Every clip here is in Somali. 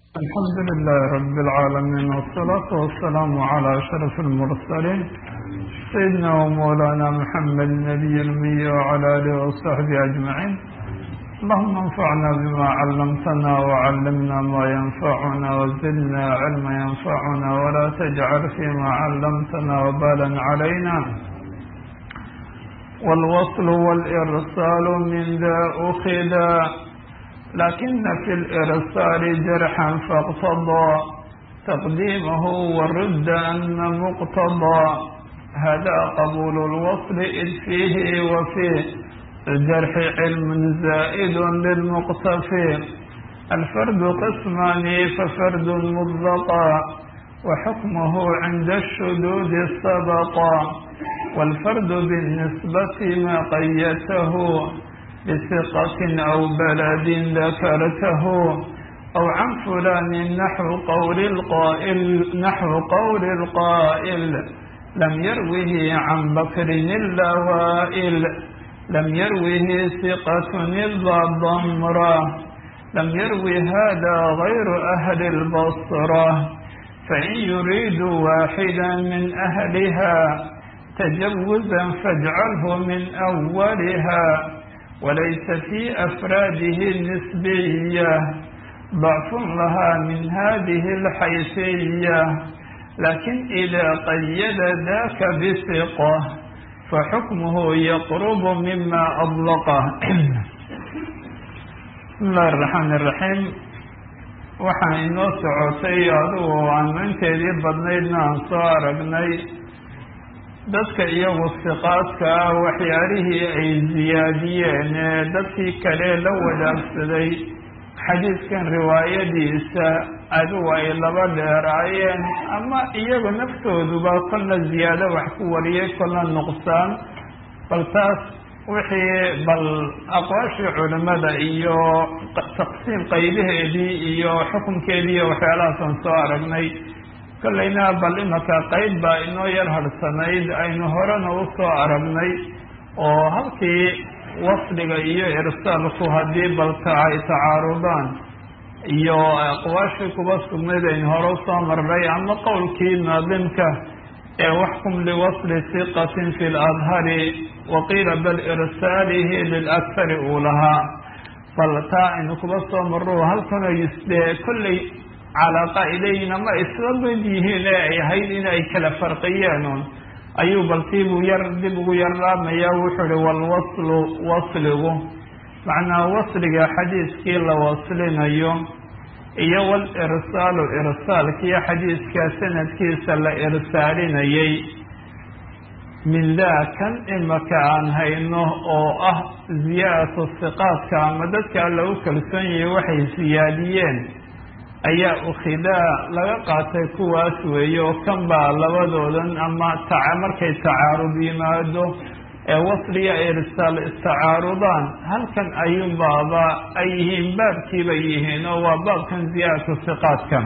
الحمد لله رب العالمين والصلاة والسلام على أشرف المرسلين سيدنا ومولانا محمد النبي المي وعلى آله وصحبه أجمعين اللهم انفعنا بما علمتنا وعلمنا ما ينفعنا وزدنا علما ينفعنا ولا تجعل فيما علمتنا وبالا علينا والوصل والإرسال من ذا أخذا لكن في الإرسال جرحا فاقتضى تقديمه والرد أن مقتضى هذا قبول الوصل إذ فيه وفي الجرح علم زائد للمقتفي الفرد قسمان ففرد مطلقا وحكمه عند الشذوذ سبقا والفرد بالنسبة ما قيته بثقة أو بلد ذكرته أو عن فلان نحو قول القائل نحو قول القائل لم يروه عن بكر اللوائل لم يروه ثقة إلا ضمرة لم يروي هذا غير أهل البصرة فإن يريد واحدا من أهلها تجوزا فاجعله من أولها وليس في أفراده النسبية ضعف لها من هذه الحيثية لكن إذا قيد ذاك بثقة فحكمه يقرب مما أطلقه بسم الله الرحمن الرحيم waxaan inoo socotay adugu aanu inteedii badnaydna aan soo aragnay dadka iyagu siqaadka ah waxyaalihii ay siyaadiyeen ee dadkii kale la wadaagsaday xadiidkan riwaayadiisa adigu ay laba dheeraayeen ama iyagu naftooduba kolna ziyaado wax ku wariyay kolna nuqsaan bal taas wixii bal aqwaashii culimada iyo taqsiim qaybaheedii iyo xukunkeedii iyo waxyaalahaasaan soo aragnay kollayna bal imaka qayb baa inoo yar harsanayd aynu horena u soo aragnay oo halkii wasliga iyo irsaalku haddii balka ay tacaarudaan iyo aqwaashii kuba sugnayd aynu hore usoo marnay ama qowlkii naadimka ee waxkum liwasli hiqatin fi ladhari waqiila bal irsaalihi lilakhari uu lahaa bal taa aynu kuba soo marro halkana yusdee kollay calaaqa ilayhina ma isla mid yihiin ee ay ahayd in ay kala farqiyeen un ayuu baltiibuu yar dib ugu yarlaamaya wuxuu uhi walwaslu wasligu macnaa wasliga xadiiskii la waslinayo iyo walirsaalu irsaalkiiyo xadiiska sanadkiisa la irsaalinayay min daa kan imaka aan hayno oo ah ziyaadatu siqaadka ama dadka lagu kalsoon yahay waxay siyaadiyeen ayaa ukhidaa laga qaatay kuwaas weeye oo kan baa labadoodan ama taca markay tacaarud yimaado ee wasliya irsaal istacaarudaan halkan ayuunbaaba ay yihiin baabkiibay yihiin oo waa baabkan ziyaadatu siqaadka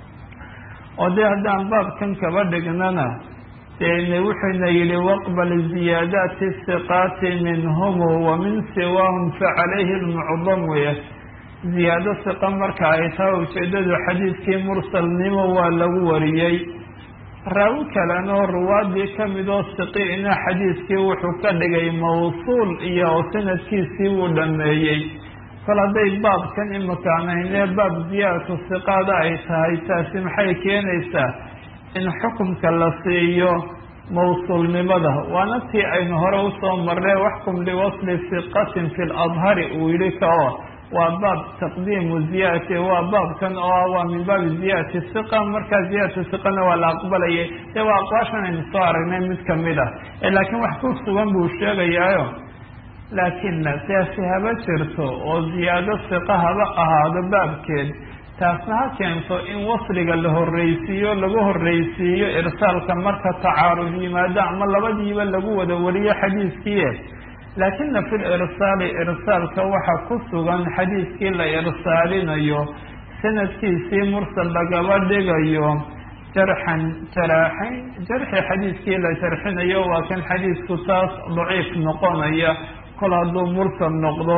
oo dee haddaan baabkan kaba dhignana dee wuxuuna yidhi waqbal ziyaadaati siqaati minhum wa min siwaahum facalayhi lmucdam wey ziyaado siqa marka ay tahay ujeeddadu xadiidkii mursalnimo waa lagu wariyey raawi kalena oo ruwaadii ka mid oo siqiina xadiidkii wuxuu ka dhigay mawsuul iyo sanadkiisii wuu dhameeyey kol hadday baabkan imakaan haynee baab ziyaadatu siqaada ay tahay taasi maxay keenaysaa in xukumka la siiyo mawsuulnimada waana tii aynu hore usoo marnay waxkum liwasli siqatin fi ladhari uu yidhi kao waa baab taqdiimu ziyadati waa baabkan oo ah waa min baabi ziyadati siqa markaa ziyadatu siqana waa la aqbalayay dee waa aqwaashan aynu soo aragnay mid kamid ah laakiin wax ku sugan buu sheegayaayo laakina siyaasi haba jirto oo ziyaado siqa haba ahaado baabkeed taasna ha keento in wasliga la horreysiiyo lagu horreysiiyo irsaalka marka tacaarud yimaado ama labadiiba lagu wada wariyo xadiiskiie laakina fi lirsaali irsaalka waxaa ku sugan xadiiskii la irsaalinayo sanadkiisii mursal lagaba dhigayo jarxan jaraaxayn jarxi xadiiskii la jarxinayo waa kan xadiisku taas daciif noqonaya kol hadduu mursal noqdo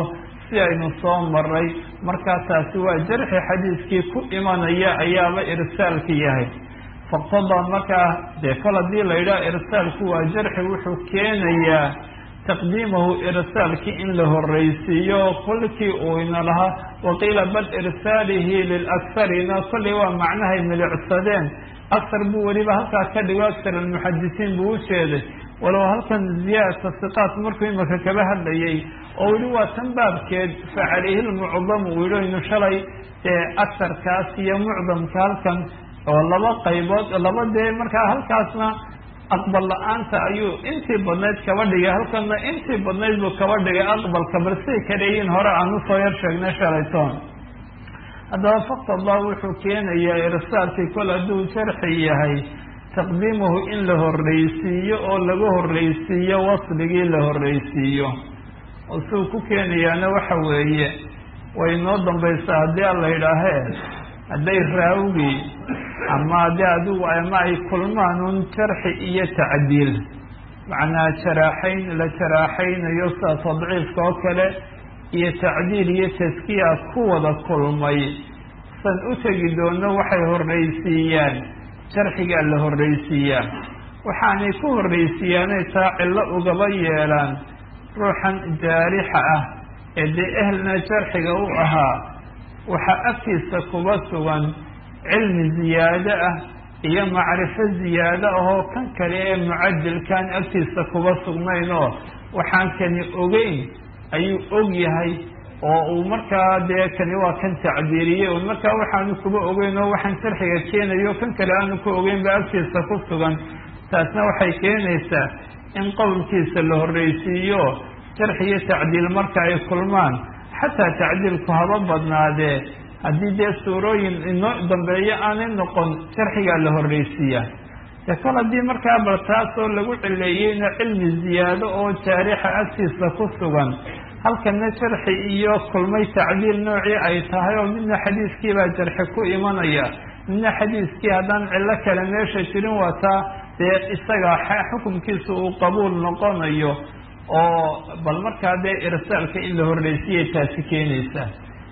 si aynu soo maray markaa taasi waa jarxi xadiiskii ku imanaya ayaaba irsaalka yahay faqtadaa markaa dee kol haddii la yidhaha irsaalku waa jarxi wuxuu keenayaa taqdiimahu irsaalkii in la horreysiiyo kolkii uu ina lahaa waqiila bal irsaalihi lilakharina kollay waa macnahay milicsadeen akar buu weliba halkaa ka dhigo akar almuxadisiin buu u jeeday walow halkan ziyaadata siqaat markuu imaka kaba hadlayay oo weli waa tan baabkeed fa calayhi lmucdamu uu yihi aynu shalay ee akarkaas iyo mucdamka halkan oo laba qaybood laba dee markaa halkaasna aqbal la-aanta ayuu intii badnayd kaba dhigay halkanna intii badnayd buu kaba dhigay aqbalka bal siay kaleeyiin hore aan usoo yar sheegnay shalaytoon haddaba faktallah wuxuu keenayaa irsaalkii kol hadduu jarxi yahay taqdiimuhu in la horreysiiyo oo laga horreysiiyo wasligii la horreysiiyo oo siuu ku keenayaana waxa weeye way noo dambaysaa haddii a la yidhaahee hadday raawigii ama haddii adigu ama ay kulmaan un jarxi iyo tacdiil macnaa jaraaxayn la jaraaxaynayo sida tadciifka oo kale iyo tacdiil iyo taskiya ku wada kulmay san u tegi doono waxay horreysiiyaan jarxigaa la horreysiiyaa waxaanay ku horreysiiyaanay taa cillo ugaba yeelaan ruuxan jaarixa ah ee dee ehelna jarxiga u ahaa waxaa agtiisa kuba sugan cilmi ziyaado ah iyo macrifo ziyaado ahoo kan kale ee mucadilkaan agtiisa kuba sugnayn oo waxaan kani ogeyn ayuu og yahay oo uu markaa dee kani waa kan tacdiiriyey un markaa waxaanu kuba ogeyn oo waxaan jarxiga keenayo kan kale aanu ku ogeyn ba agtiisa ku sugan taasna waxay keenaysaa in qowlkiisa la horreysiiyo jarxi iyo tacdiil marka ay kulmaan xataa tacdiilku haba badnaadee haddii dee suurooyin inoo dambeeyo aanay noqon jarxigaa la horreysiiyaa de kol haddii markaa bal taasoo lagu cileeyeyna cilmi ziyaado oo jaarixa agtiisa ku sugan halkana jarxi iyo kulmay tacdiil noocii ay tahay oo midna xadiiskiibaa jarxi ku imanaya midna xadiiskii haddaan cillo kale meesha jirin wataa dee isaga xukunkiisa uu qabuul noqonayo oo bal markaa dee irsaalka in la horreysiyay taasi keenaysaa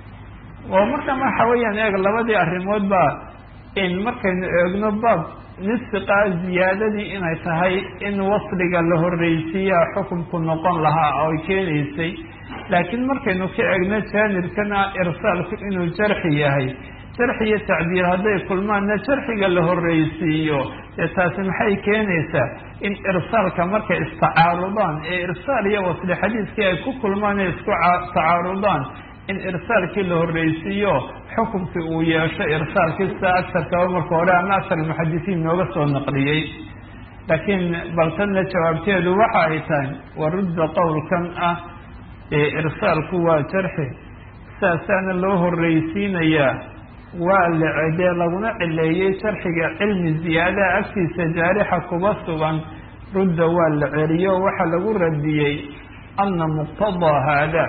oo marka waxa weeyaan eeg labadii arrimood baa in markaynu eegno baab nisfiqaa ziyaadadii inay tahay in wasliga la horreysiiyaa xukunku noqon lahaa oo ay keenaysay laakiin markaynu ka eegno jaanibkana irsaalku inuu jarxi yahay jarxi iyo tacdiil hadday kulmaanna jarxiga la horreysiiyo dee taasi maxay keenaysaa in irsaalka markay istacaarudaan ee irsaal iyo wasli xadiiskii ay ku kulmaan ee isku tacaarudaan in irsaalkii la horreysiiyo xukunkii uu yeesho irsaalkii sida agsarkaba marka hore ama agsar muxadisiin nooga soo naqliyey laakiin baltanna jawaabteedu waxa ay tahay warudda qowlkan ah ee irsaalku waa jarxi sidaasaana loo horreysiinayaa waa la cedee laguna cileeyey jarxiga cilmi ziyaadaha agtiisa jaarixa kuba sugan rudda waa la celiyo waxaa lagu radiyey ana muqtadaa haada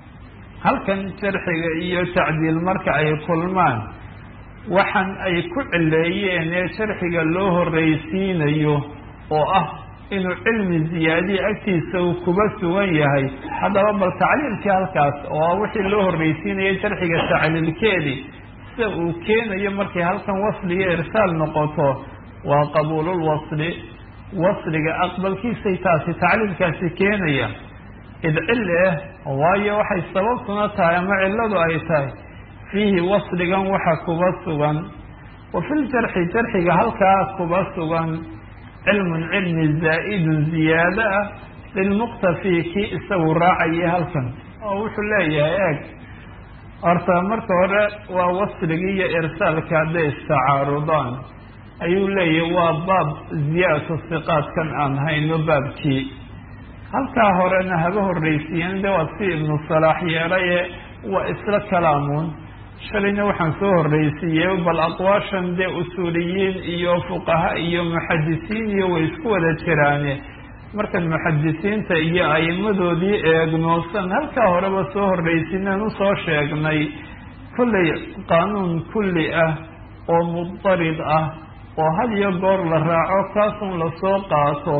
halkan jarxiga iyo tacdiil marka ay kulmaan waxan ay ku cileeyeen ee jarxiga loo horreysiinayo oo ah inuu cilmi ziyaadiya agtiisa uu kuba sugan yahay haddaba bal tacliilkii halkaas oo ah wixii loo horreysiinaya jarxiga tacliilkeedii sida uu keenayo markay halkan wasliga irsaal noqoto waa qabuulul wasli wasliga aqbalkiisay taasi tacliilkaasi keenaya id cili ah waayo waxay sababtuna tahay ama cilladu ay tahay fiihi wasligan waxa kuba sugan wa filjarxi jarxiga halkaa kuba sugan cilmun cilmi zaa'idun ziyaado ah lilmuqtafi kii isagu raacayay halkan oo wuxuu leeyahay eeg horta marka hore waa wasligii iyo irsaalka hadday istacaarudaan ayuu leeyahay waa baab ziyaadatu siqaadkan aan hayno baabkii halkaa horena haba horreysiiyeen de waa si ibnu salaax yeelaye waa isla kalaamuun shalayna waxaan soo horreysiiyey bal aqwaashan dee usuuliyiin iyo fuqaha iyo muxadisiin iyo way isku wada jiraane markaan muxadisiinta iyo a'imadoodii eegno san halkaa horeba soo horreysinaan usoo sheegnay kollay qaanuun kulli ah oo mudarid ah oo had iyo goor la raaco kaasun lasoo qaato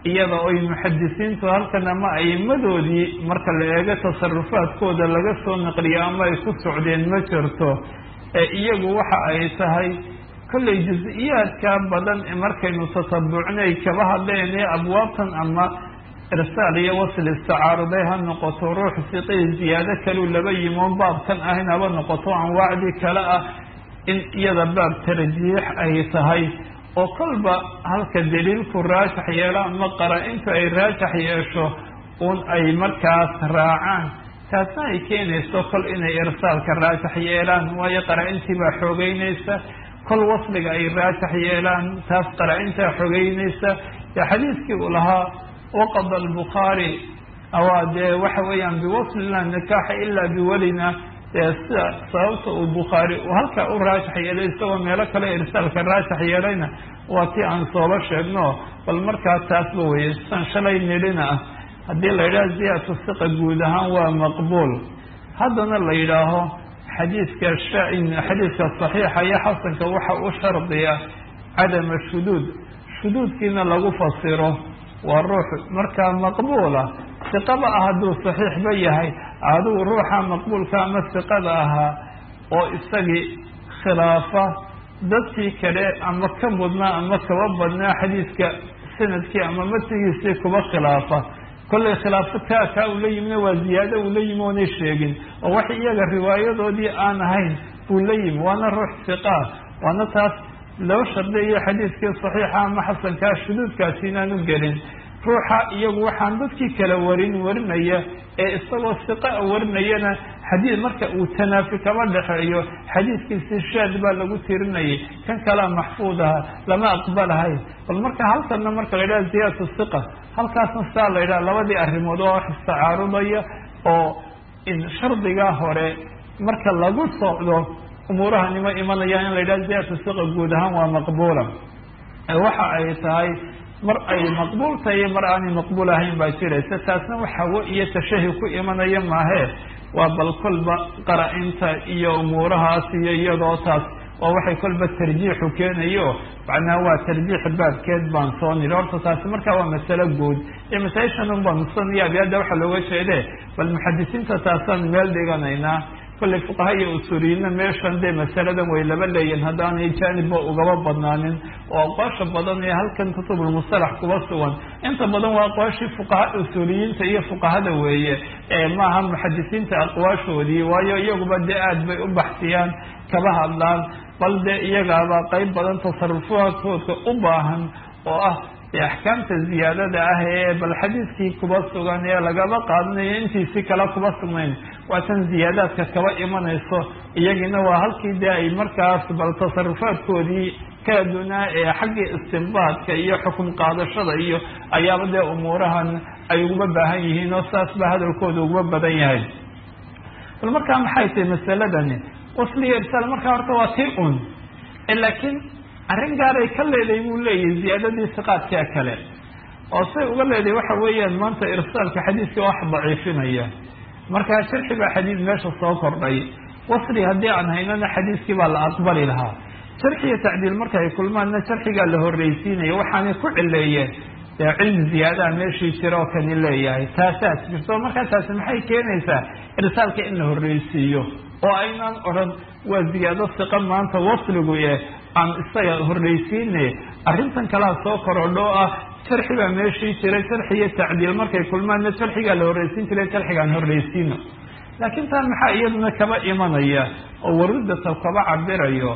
iyada oy muxadisiintu halkan ama aimadoodii marka la eego tasarufaadkooda laga soo naqliyo ama ay ku socdeen ma jirto ee iyagu waxa ay tahay kollay jus-iyaadka badan markaynu tatabucnay kaba hadleen ee abwaabtan ama irsaal iyo wasl istacaaruday ha noqoto ruux siqii ziyaado kaleu laba yimoon baabkan ahayn haba noqoto anwaacdii kale ah in iyada baab tarjiix ay tahay oo kolba halka daliilku raajax yeelo ama qara-intu ay raajax yeesho un ay markaas raacaan taasna ay keenayso kol inay irsaalka raajax yeelaan waayo qara-intii baa xoogeynaysa kol wasliga ay raajax yeelaan taas qara-intaa xogeynaysa dee xadiiskii uu lahaa waqada albukhaari awaa dee waxa weeyaan biwaslina nikaaxa ilaa biwelina dee sida sababta uu bukhaari uu halkaa u raajax yeelay isagoo meelo kale irsaalka raajax yeelayna waa tii aan sooba sheegno bal markaa taasba weye san shalay nidhina ah haddii la yidhaha ziyadatu siqa guud ahaan waa maqbuul haddana la yidhaaho xadiiska xadiiska saxiixa iyo xasanka waxa u shardiya cadama shuduud shuduudkiina lagu fasiro waa ruux markaa maqbuula siqaba ah hadduu saxiixba yahay adigu ruuxa maqbuulka ama siqada ahaa oo isagii khilaafa dadkii kale ama ka mudnaa ama kaba badnaa xadiiska sanadkii ama matigiisii kuba khilaafa kollay khilaafo kaa kaa uu la yimina waa ziyaado uu la yimi oonay sheegin oo wax iyaga riwaayadoodii aan ahayn buu la yimi waana ruux siqaa waana taas loo shardiyayo xadiiskii saxiixa ama xasankaa shuduudkaasi inaan u gelin ruuxa iyagu waxaan dadkii kala warin warinaya ee isagoo siqa warinayana xadiid marka uu tanaafi kama dhexeeyo xadiiskiisii shaad baa lagu tirinayay kan kalea maxfuud aha lama aqbalahay bal marka halkanna marka la yidhaha ziyadatu siqa halkaasna saa la yidhaha labadii arrimood oo wax istacaarudaya oo in shardigaa hore marka lagu socdo umuurahanima imanayaan in la yidhaha ziyadatu siqa guud ahaan waa maqbuula waxa ay tahay mar ay maqbuul tahay iyo mar aanay maqbuul ahayn baa jiraysa taasna waxawo iyo tashahi ku imanaya maahee waa bal kolba qara-inta iyo umuurahaas iyo iyadoo taas waa waxay kolba tarjiixu keenayo macnaha waa tarjiix baabkeed baan soo niri horta taasi markaa waa masalo guud iyo masaa-ishan un baan nusanaya abiyaada waxaa looga jeede bal muxadisiinta taasaan meel dhiganaynaa kollay fuqaha iyo usuuliyiinna meeshan dee masaladan way laba leeyihin haddaanay jaanibba ugaba badnaanin oo aqwaasha badan ee halkan kutubulmusalax kuba sugan inta badan waa aqwaashii fuqaha usuuliyiinta iyo fuqahada weeye ee maaha muxadisiinta aqwaashoodii waayo iyaguba dee aad bay u baxsiyaan kaba hadlaan bal dee iyagaaba qeyb badan tasarufaadkoodka u baahan oo ah dee axkaamta ziyaadada ah ee bal xadiiskii kuba sugan ee lagaba qaadanayo intiisi kale kuba sugnayn waa tan ziyaadaadka kaba imanayso iyagiina waa halkii dee ay markaas bal tasarufaadkoodii kala dunaa ee xaggii istinbaadka iyo xukun qaadashada iyo ayaaba dee umuurahan ay uguba baahan yihiin oo saas baa hadalkooda uguba badan yahay bal markaa maxay tahay masaladani wasliya irsaal markaa horta waa tii un laakiin arrin gaaray ka leedahay buu leeyahay ziyaadadii siqaadkaa kale oo say uga leedahay waxa weeyaan maanta irsaalka xadiiska wax daciifinaya markaa sharxi baa xadiid meesha soo kordhay wasli haddii aan haynana xadiiskii baa la aqbali lahaa sharxi iyo tacdiil marka ay kulmaanna sharxigaa la horreysiinaya waxaanay ku cileeyeen dee cilmi ziyaadaha meeshii jira oo kani leeyahay taasaas jirto markaa taasi maxay keenaysaa irsaalka in la horreysiiyo oo aynaan odhan waa ziyaado siqa maanta wasligu eh aan isaga horreysiine arrintan kalea soo korodho oo ah sharxi baa meeshii jiray sharxi iyo tacdiil markay kulmaanna sharxigaa la horreysiin jiray sharxigaan horreysiino laakiin taa maxaa iyaduna kaba imanaya oo warudata kaba cabirayo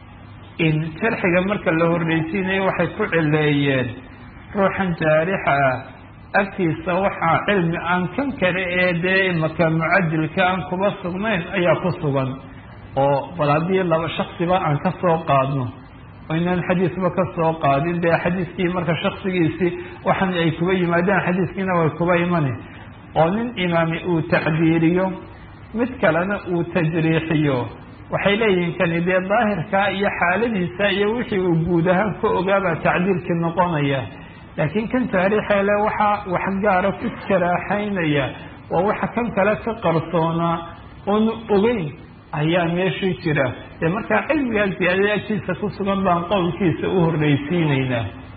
in sharxiga marka la horreysiinayo waxay ku cileeyeen ruuxan jaarixa ah agtiisa waxaa cilmi aan kan kale ee dee imaka mucadilka aan kuba sugnayn ayaa ku sugan oo bal haddii laba shaksiba aan ka soo qaadno oo inaan xadiisba ka soo qaadin dee xadiiskii marka shaksigiisii waxan ay kuba yimaadeen xadiiskiina way kuba imani oo nin imaami uu tacdiiriyo mid kalena uu tajriixiyo waxay leeyihiin kani dee daahirkaa iyo xaaladiisa iyo wixii uu guud ahaan ka ogaabaa tacdiilkii noqonaya laakiin kan taariixeele waxaa wax gaara ku jaraaxaynaya waa waxa kan kale ka qarsoonaa oonu ogeyn ayaa meeshii jira dee markaa cilmigaa ziyaadada agtiisa ku sugan baan qowlkiisa u horreysiinaynaa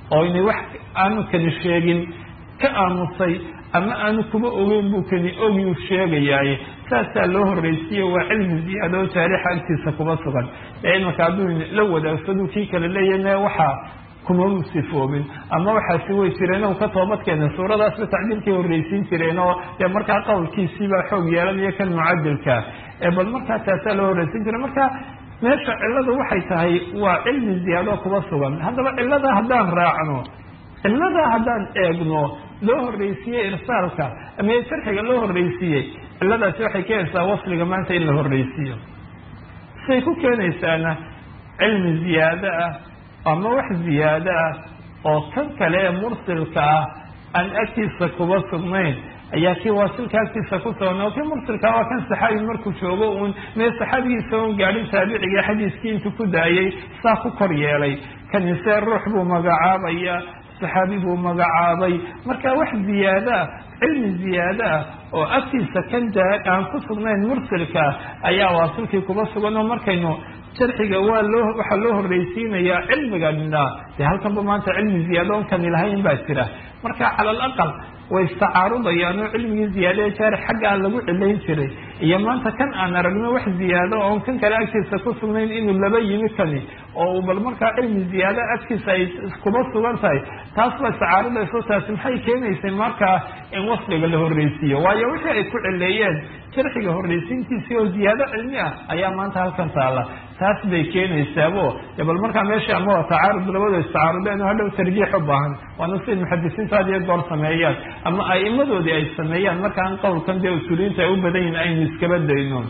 oo inay wax aanu kani sheegin ka aamusay ama aanu kuma ogeyn buu kani ogiu sheegayaaye saasaa loo horreysiiye waa cilmi ziyaado jaarixa agtiisa kuma sugan ee imanka hadduu la wadaagsaduu kii kale leeyane waxaa kumau sifoobin ama waxaasi way jireen o ka toobadkeena suuradaasba tacdiilkay horreysiin jireen oo dee markaa qowlkiisiibaa xoog yeelanayo kan mucadilka ee bal markaa taasaa loo horreysiin jira marka meesha cilladu waxay tahay waa cilmi ziyaado kuma sugan haddaba cillada haddaan raacno cillada haddaan eegno loo horreysiiyey irsaalka ama sharxiga loo horreysiiyey cilladaasi waxay keenaysaa wasliga maanta in la horreysiiyo siday ku keenaysaana cilmi ziyaado ah ama wax ziyaado ah oo kan kale ee mursilka ah aan agtiisa kuba sugnayn ayaa kii waasilka agtiisa ku sugan oo kii mursilka waa kan saxaabi markuu joogo uun mee saxaabigiisa un gaadhin taabiciga xadiiskii intuu ku daayay saa ku kor yeelay kanise ruux buu magacaabaya saxaabi buu magacaabay marka wax ziyaado ah cilmi ziyaado ah oo agtiisa kan aan ku sugnayn mursilka ayaa waasilkii kuba sugan oo markaynu sharxiga waa loo waxaa loo horreysiinayaa cilmiganina dee halkanba maanta cilmi ziyaado on kani lahayn baa jira marka cala alaqal way istacaarudayaan oo cilmigii ziyaado ee jaarix xaggaa lagu cilayn jiray iyo maanta kan aan aragno wax ziyaado oon kan kale agtiisa ku sugnayn inuu laba yimi kani oo bal markaa cilmi ziyaado agtiisa ay kuma sugan tahay taas baa istacaarudayso taasi maxay keenaysay markaa in wasliga la horreysiiyo waayo wixii ay ku cileeyeen sharxiga horreysiintiisii oo ziyaado cilmi ah ayaa maanta halkan taala taas bay keenaysaabo de bal markaa meesha ama waa tacaarud labada istacaarudeen oo hadhow tarjiix u baahan waana siday muxadisiintu had iyo goor sameeyaan ama a'imadoodii ay sameeyaan markaan qowlkan dee usuuliyiinta ay u badan yihin aynu iskaba dayno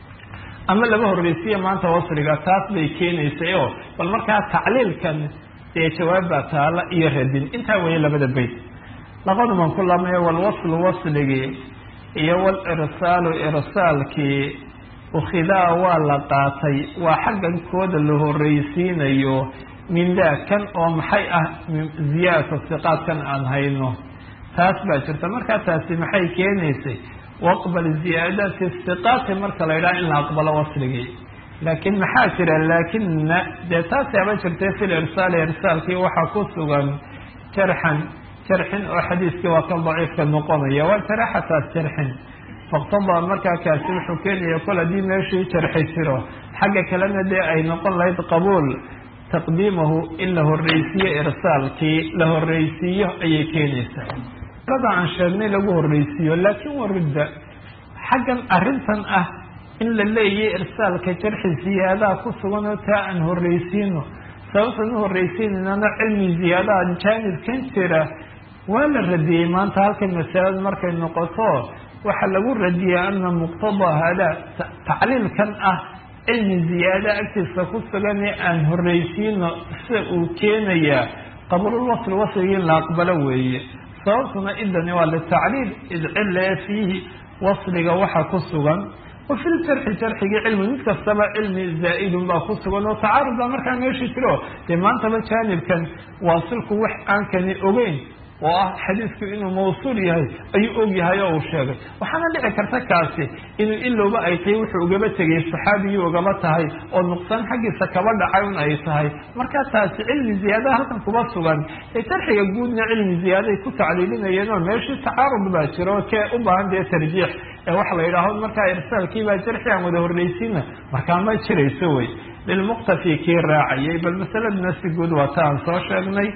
ama laba horreysiya maanta wasriga taas bay keenaysay oo bal markaa tacliilkan dee jawaabbaa taala iyo radin intaa weeye labada beyt laqaduman ku lamaya walwaslu wasligii iyo walirsaalu irsaalkii ukhidaa waa la qaatay waa xaggan kooda la horreysiinayo min daa kan oo maxay ah ziyaadata siqaadkan aan hayno taas baa jirta markaa taasi maxay keenaysay waqbal ziyaadaati siqaati marka la yidhaha in la aqbalo wasligii laakiin maxaa jira laakina dee taasi aba jirtay fil irsaali irsaalkii waxaa ku sugan jarxan jarxin oo xadiiskii waa kan daciifka noqonaya waa jaraxataas jarxin faqtadaa markaa kaasi wuxuu keenaya kol haddii meeshii jarxi jiro xagga kalena dee ay noqon lahayd qabuul taqdiimahu in la horreysiiyo irsaalkii la horreysiiyo ayay keenaysaa ada aan sheegnay lagu horreysiiyo laakiin warudda xaggan arrintan ah in la leeyahy irsaalka jarxi ziyaadaha ku sugan oo taa aan horreysiino sababtaan u horreysiinaynana cilmi ziyaadaha jaanibkan jira waa la radiyey maanta halkan masalada markay noqoto waxaa lagu radiyay ana muqtadaa haadaa tacliilkan ah cilmi ziyaada agtiisa ku sugan ee aan horreysiino sida uu keenayaa qabuululwasli wasligii in la aqbalo weeye sababtuna idani waa litacliil id cille fiihi wasliga waxa ku sugan wa fi ljarxi jarxigii cilmi mid kastaba cilmi zaa'idun baa ku sugan oo tacaarud baa markaa meeshii jiro dee maantaba jaanibkan waasilku wax aan kani ogeyn oo ah xadiisku inuu mawsuul yahay ayuu og yahay oo uu sheegay waxaana dhici karta kaasi inuu ilowba ay tahay wuxuu ugaba tegay saxaabigii ugaba tahay oo nuqsaan xaggiisa kaba dhacay un ay tahay markaa taasi cilmi ziyaadaha halkan kuma sugan ee jarxiga guudna cilmi ziyaaday ku tacliilinayeen oo meeshii tacaarud baa jira oo kee u baahan dee tarjiix ee waxa la yidhaaho markaa irsaalkiibaa jarxi aan wada horreysiina markaa ma jirayso wey lilmuqtafi kii raacayay bal masaladuna si guud waa ta aan soo sheegnay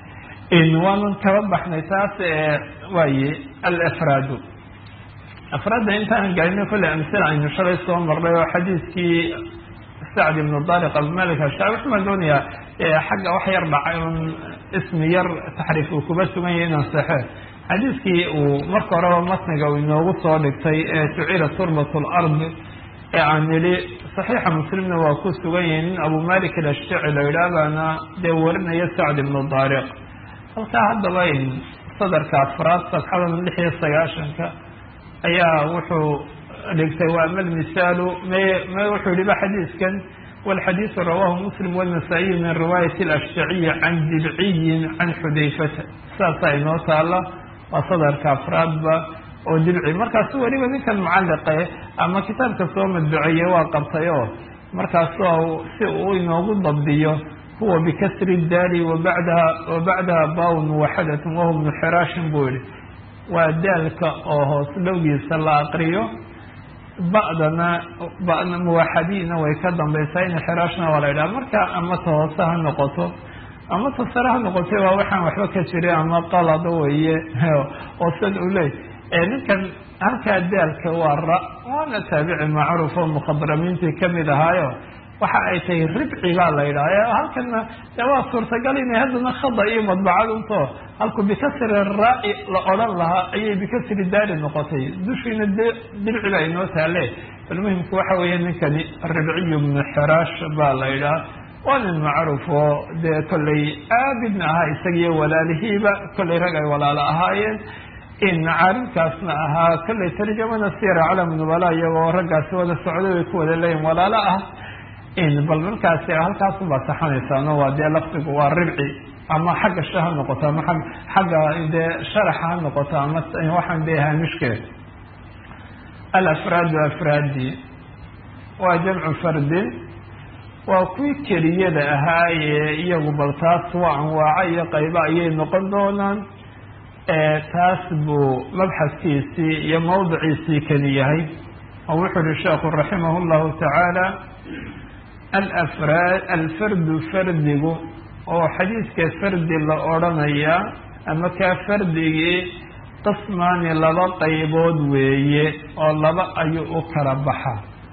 waanan kaba baxnay taas waaye alafraadu afraadda intaan gaarino kolle amsila aynu shalay soo marnay oo xadiiskii sacd ibnu dariq abumalik ashaabi waxaan doonayaa xagga wax yar dhacay un ismi yar taxriif uu kuba sugan yahay inaan saxe xadiiskii uu marka horeba matniga uu inoogu soo dhigtay ee jucila turbat lard ee aan nidhi saxiixa muslimna waa ku sugan yahay nin abu malik alashjaci la yidhaahbaana dee warinaya sacd ibnu dariq halkaa haddaba sadarka afraad safxadan lix iyo sagaashanka ayaa wuxuu dhigtay waa ama lmisaalu me me wuxuu yihi ba xadiiskan walxadiidu rawahu muslim wاnasaa'iy min riwaayat اlashjaciyi can dibciyin can xudayfata saasaa inoo taala waa sadarka afraadba oo dibci markaasu weliba ninkan mucaliqe ama kitaabka soo madbuceeye waa qabtay oo markaasu si uu inoogu dabdiyo huwa bikasri daali wabadaha wa bacdaha bawn muwaxadatun wahuwa bnu xiraashin buu yihi waa daalka oo hoos dhowgiisa la aqriyo ba'dana bana muwaxadiina way ka dambaysaa in xiraashna waa la yidhaha marka ama ta hoose ha noqoto ama ta sare ha noqotay waa waxaan waxba ka jirin ama qalada weeye oo sad u leey ninkan halkaa daalka waa ra waana taabici macruuf oo mukhadramiintii kamid ahaayo waxa ay tahay ribci baa la yidhaha halkana de waa suurtagal inay haddana khada iyo madbacad unto halku bikasri raa-i la odhan lahaa ayay bikasri daali noqotay dushiina d dirci baa inoo taale bal muhimku waxa weeye ninkani ribciyu bnu xiraash baa la yidhaha waa nin macruuf oo dee kollay aabidna ahaa isagiyo walaalihiiba kollay rag ay walaalo ahaayeen in caalimkaasna ahaa kollay tarjamada sira calam nubala iyagoo raggaasi wada socday way ku wada leeyihin walaalo ah in bal markaasi halkaasunbaa saxanaysaano waa dee lafdigu waa ribci ama xagga sha ha noqoto ama a xagga dee sharaxa ha noqoto ama waxaan dee haamishkeed alafraadu afraadi waa jamcu fardin waa kuwii keliyada ahaayee iyagu bal taas waa anwaaco iyo qaybo ayay noqon doonaan taas buu mabxaskiisii iyo mawdiciisii keli yahay oo wuxuu uhi sheekhu raximah llahu tacaala alafraad alfardu fardigu oo xadiidka fardi la odhanayaa ama kaa fardigii qismaani laba qaybood weeye oo laba ayuu u kala baxa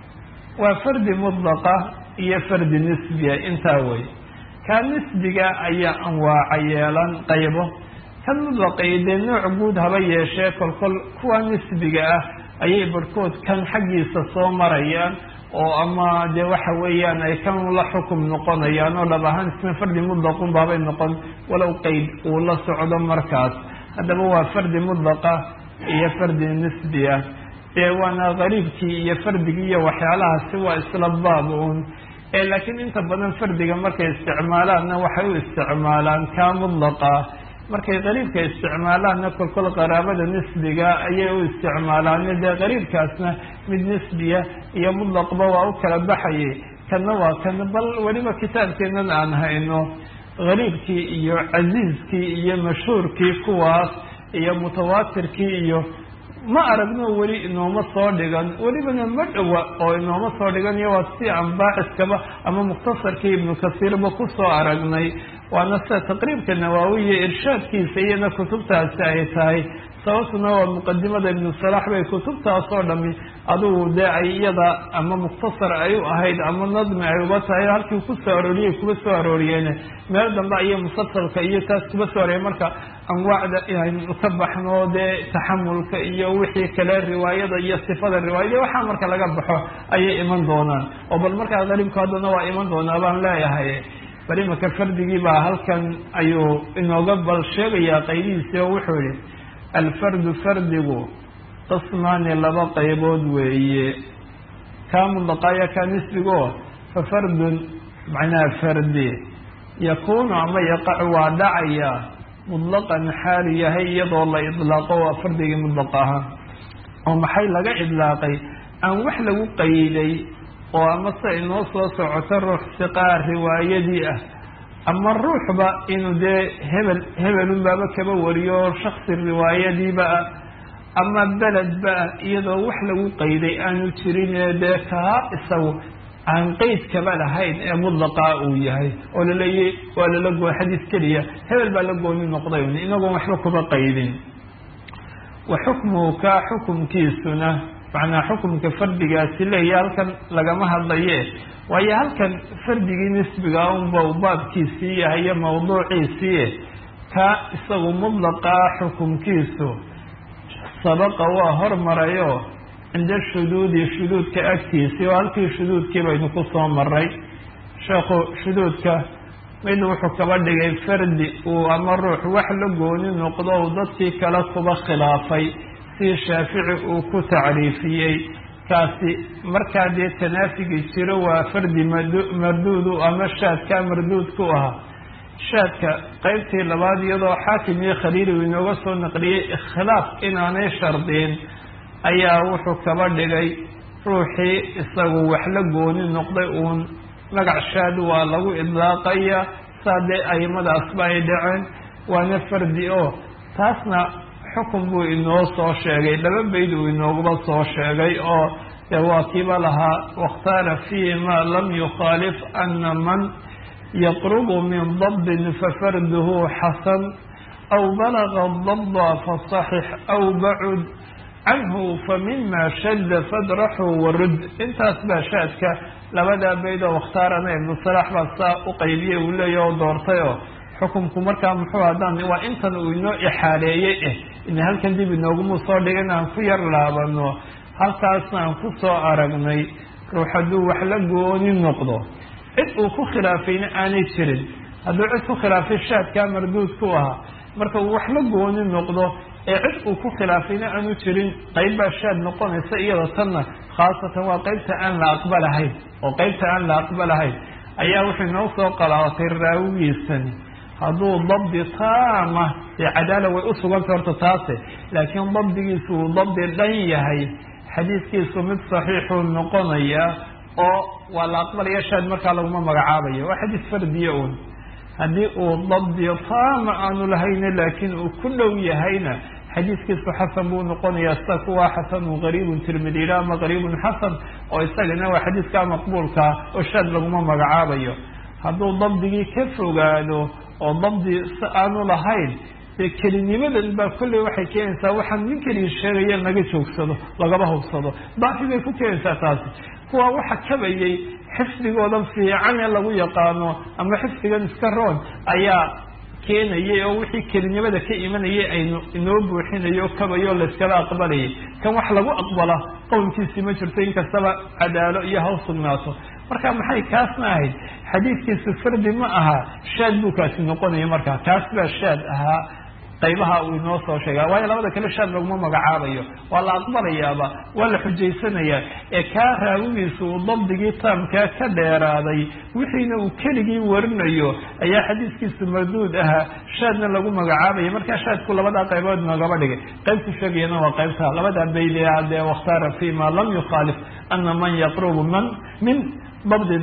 waa fardi mudlaqa iyo fardi nisbiya intaa wey kaa nisbiga ayaa anwaaca yeelan qaybo kan mudlaqay dee nooc guud haba yeeshee kolkol kuwa nisbiga ah ayay barhkood kan xaggiisa soo marayaan oo ama dee waxa weeyaan ay kan la xukum noqonayaan oo dhab ahaan isna fardi mudlaqun baabay noqon walow qeyd uu la socdo markaas haddaba waa fardi mudlaqa iyo fardi nisbi ah dee waana qariibkii iyo fardigii iyo waxyaalahaasi waa isla baab uun ee laakiin inta badan fardiga markay isticmaalaanna waxay u isticmaalaan kaa mudlaqa markay qariibka isticmaalaanna kolkol qaraabada nisbiga ayay u isticmaalaane dee qariibkaasna mid nisbiya iyo mudlaqba waa u kala baxayay kanna waa kan bal weliba kitaabkeennan aan hayno qariibkii iyo casiiskii iyo mashhuurkii kuwaas iyo mutawaatirkii iyo ma aragno weli inooma soo dhigan welibana ma dhowa oo inooma soo dhigan iyo waa si aan baaxiskaba ama mukhtasarkii ibnu kasiirba kusoo aragnay waana sida taqriibka nawaawiya irshaadkiisa iyana kutubtaasi ay tahay sababtuna waa muqadimada ibnu salaax bay kutubtaas oo dhami adugu dee ay iyada ama mukhtasar ay u ahayd ama nadmi ay uga tahay halkii kusoo arooriyay kuba soo arooriyeen meel dambe ayay musalsalka iyo taas kuba soo arooriyeen marka anwaacda inaynu ka baxno dee taxamulka iyo wixii kale riwaayada iyo sifada riwaayada waxaa marka laga baxo ayay iman doonaan oo bal markaa qariibku haddana waa iman doonaa baan leeyahay bal imaka fardigii baa halkan ayuu inooga bal sheegayaa qaybihiisi oo wuxuu yihi alfardu fardigu qismaani laba qaybood weeye kaa mudlaqaaya kaa nisbigo fa fardun macnaha fardi yakuunu ama yaqacu waa dhacaya mudlaqan xaalu yahay iyadoo la idlaaqo waa fardigii mudlaq ahaa oo maxay laga idlaaqay aan wax lagu qayday oo ama se inoo soo socoto ruux siqaa riwaayadii ah ama ruuxba inuu dee hebel hebelunbaaba kaba wariyo shaksi riwaayadiiba ah ama beledba ah iyadoo wax lagu qayday aanu jirin ee dee kaa isagu aan qeyd kaba lahayn ee mudlaqaa uu yahay oo laleeyay waa lala goo xadiis keliya hebel baa la gooni noqday inagoon waxba kuba qaydin wa xukmuhu kaa xukumkiisuna macnaa xukumka fardigaasi leeya halkan lagama hadlaye waayo halkan fardigii nisbiga unba u baabkiisii yahay iyo mawduuciisii ka isagu mudlaqaa xukumkiisu sabaqa waa hormarayo cinda shuduudi shuduudka agtiisii oo halkii shuduudkii baynu ku soo maray sheekhu shuduudka mid wuxuu kaba dhigay fardi uu ama ruux wax la gooni noqdo uu dadkii kale kuba khilaafay si shaafici uu ku tacriifiyey kaasi markaa dee tanaafigi jiro waa fardi marduudu ama shaadkaa marduud ku ahaa shaadka qeybtii labaad iyadoo xaakim iyo khaliili uu inooga soo naqliyey ikhtilaaf inaanay shardin ayaa wuxuu kaba dhigay ruuxii isagu wax la gooni noqday uun magac shaad waa lagu idlaaqaya saa dee aimadaasba ay dhaceen waana fardi oo taasna xukun buu inoo soo sheegay laba bayd uu inooguba soo sheegay oo dee waa kiiba lahaa wakhtaara fiihi ma lam yukhaalif ana man yaqrubu min dabdin fafarduhu xasan aw balaga dabda fasaxix aw bacud canhu famima shadda fadraxu warud intaas baa shaadka labadaa bayd oo wakhtaarana ibnu salaax baa saa u qaybiyey uu leeya oo doortay oo xukunku markaa muxuu haddaan waa intan uu inoo ixaaleeyey eh ina halkan dib inoogumu soo dhigin aan ku yar laabano halkaasna aan ku soo aragnay ruux hadduu wax la gooni noqdo cid uu ku khilaafayna aanay jirin hadduu cid ku khilaafay shaadkaa marduud ku ahaa marka uu wax la gooni noqdo ee cid uu ku khilaafayna aanu jirin qayb baa shaad noqonaysa iyada tanna khaasatan waa qaybta aan la aqbalahayn oo qaybta aan la aqbalahayn ayaa wuxuu inoo soo qalaaatay raawigiisani hadduu dabdi taama dee cadaala way usugantay horta taase laakiin dabdigiisu uu dabdi dhan yahay xadiidkiisu mid saxiixuu noqonaya oo waa la aqbalaya shaad markaa laguma magacaabayo waa xadiis fardiya un haddii uu dabdi taama aanu lahayna laakiin uu ku dhow yahayna xadiiskiisu xasan buu noqonayaa sida kuwa xasanu qariibun tirmidila ama qariibun xasan oo isagana waa xadiiskaa maqbuulkaa oo shaad laguma magacaabayo hadduu dabdigii ka fogaado oo dabdi si aanu lahayn dee kelinimadan baa kolley waxay keenaysaa waxaan nin keliya sheegaya laga joogsado lagaba hubsado daafi bay ku keenaysaa taasi kuwa waxa kabayay xifdigoodan fiican ee lagu yaqaano ama xifdigan iska roon ayaa keenayay oo wixii kelinimada ka imanayay aynu inoo buuxinayo kabayo layskala aqbalayay kan wax lagu aqbala qowlkiisii ma jirto inkastaba cadaalo iyo haw sugnaato marka maxay kaasna ahayd xadiidkiisu fardi ma aha shaad buu kaasi noqonaya marka kaas baa shaad ahaa qaybaha uu inoo soo sheega waayo labada kale shaad laguma magacaabayo waa la aqbalayaaba waa la xujaysanayaa ee kaa raawigiisu uu dabdigii taamkaa ka dheeraaday wixiina uu keligii warinayo ayaa xadiiskiisu marduud ahaa shaadna lagu magacaabaya markaa shaadku labadaa qaybood noogaba dhigay qaybtu sheegayana waa qaybta labadaa baydia dee wakhtaara fi ma lam yukhaalif ana man yaqrubu man min dabdin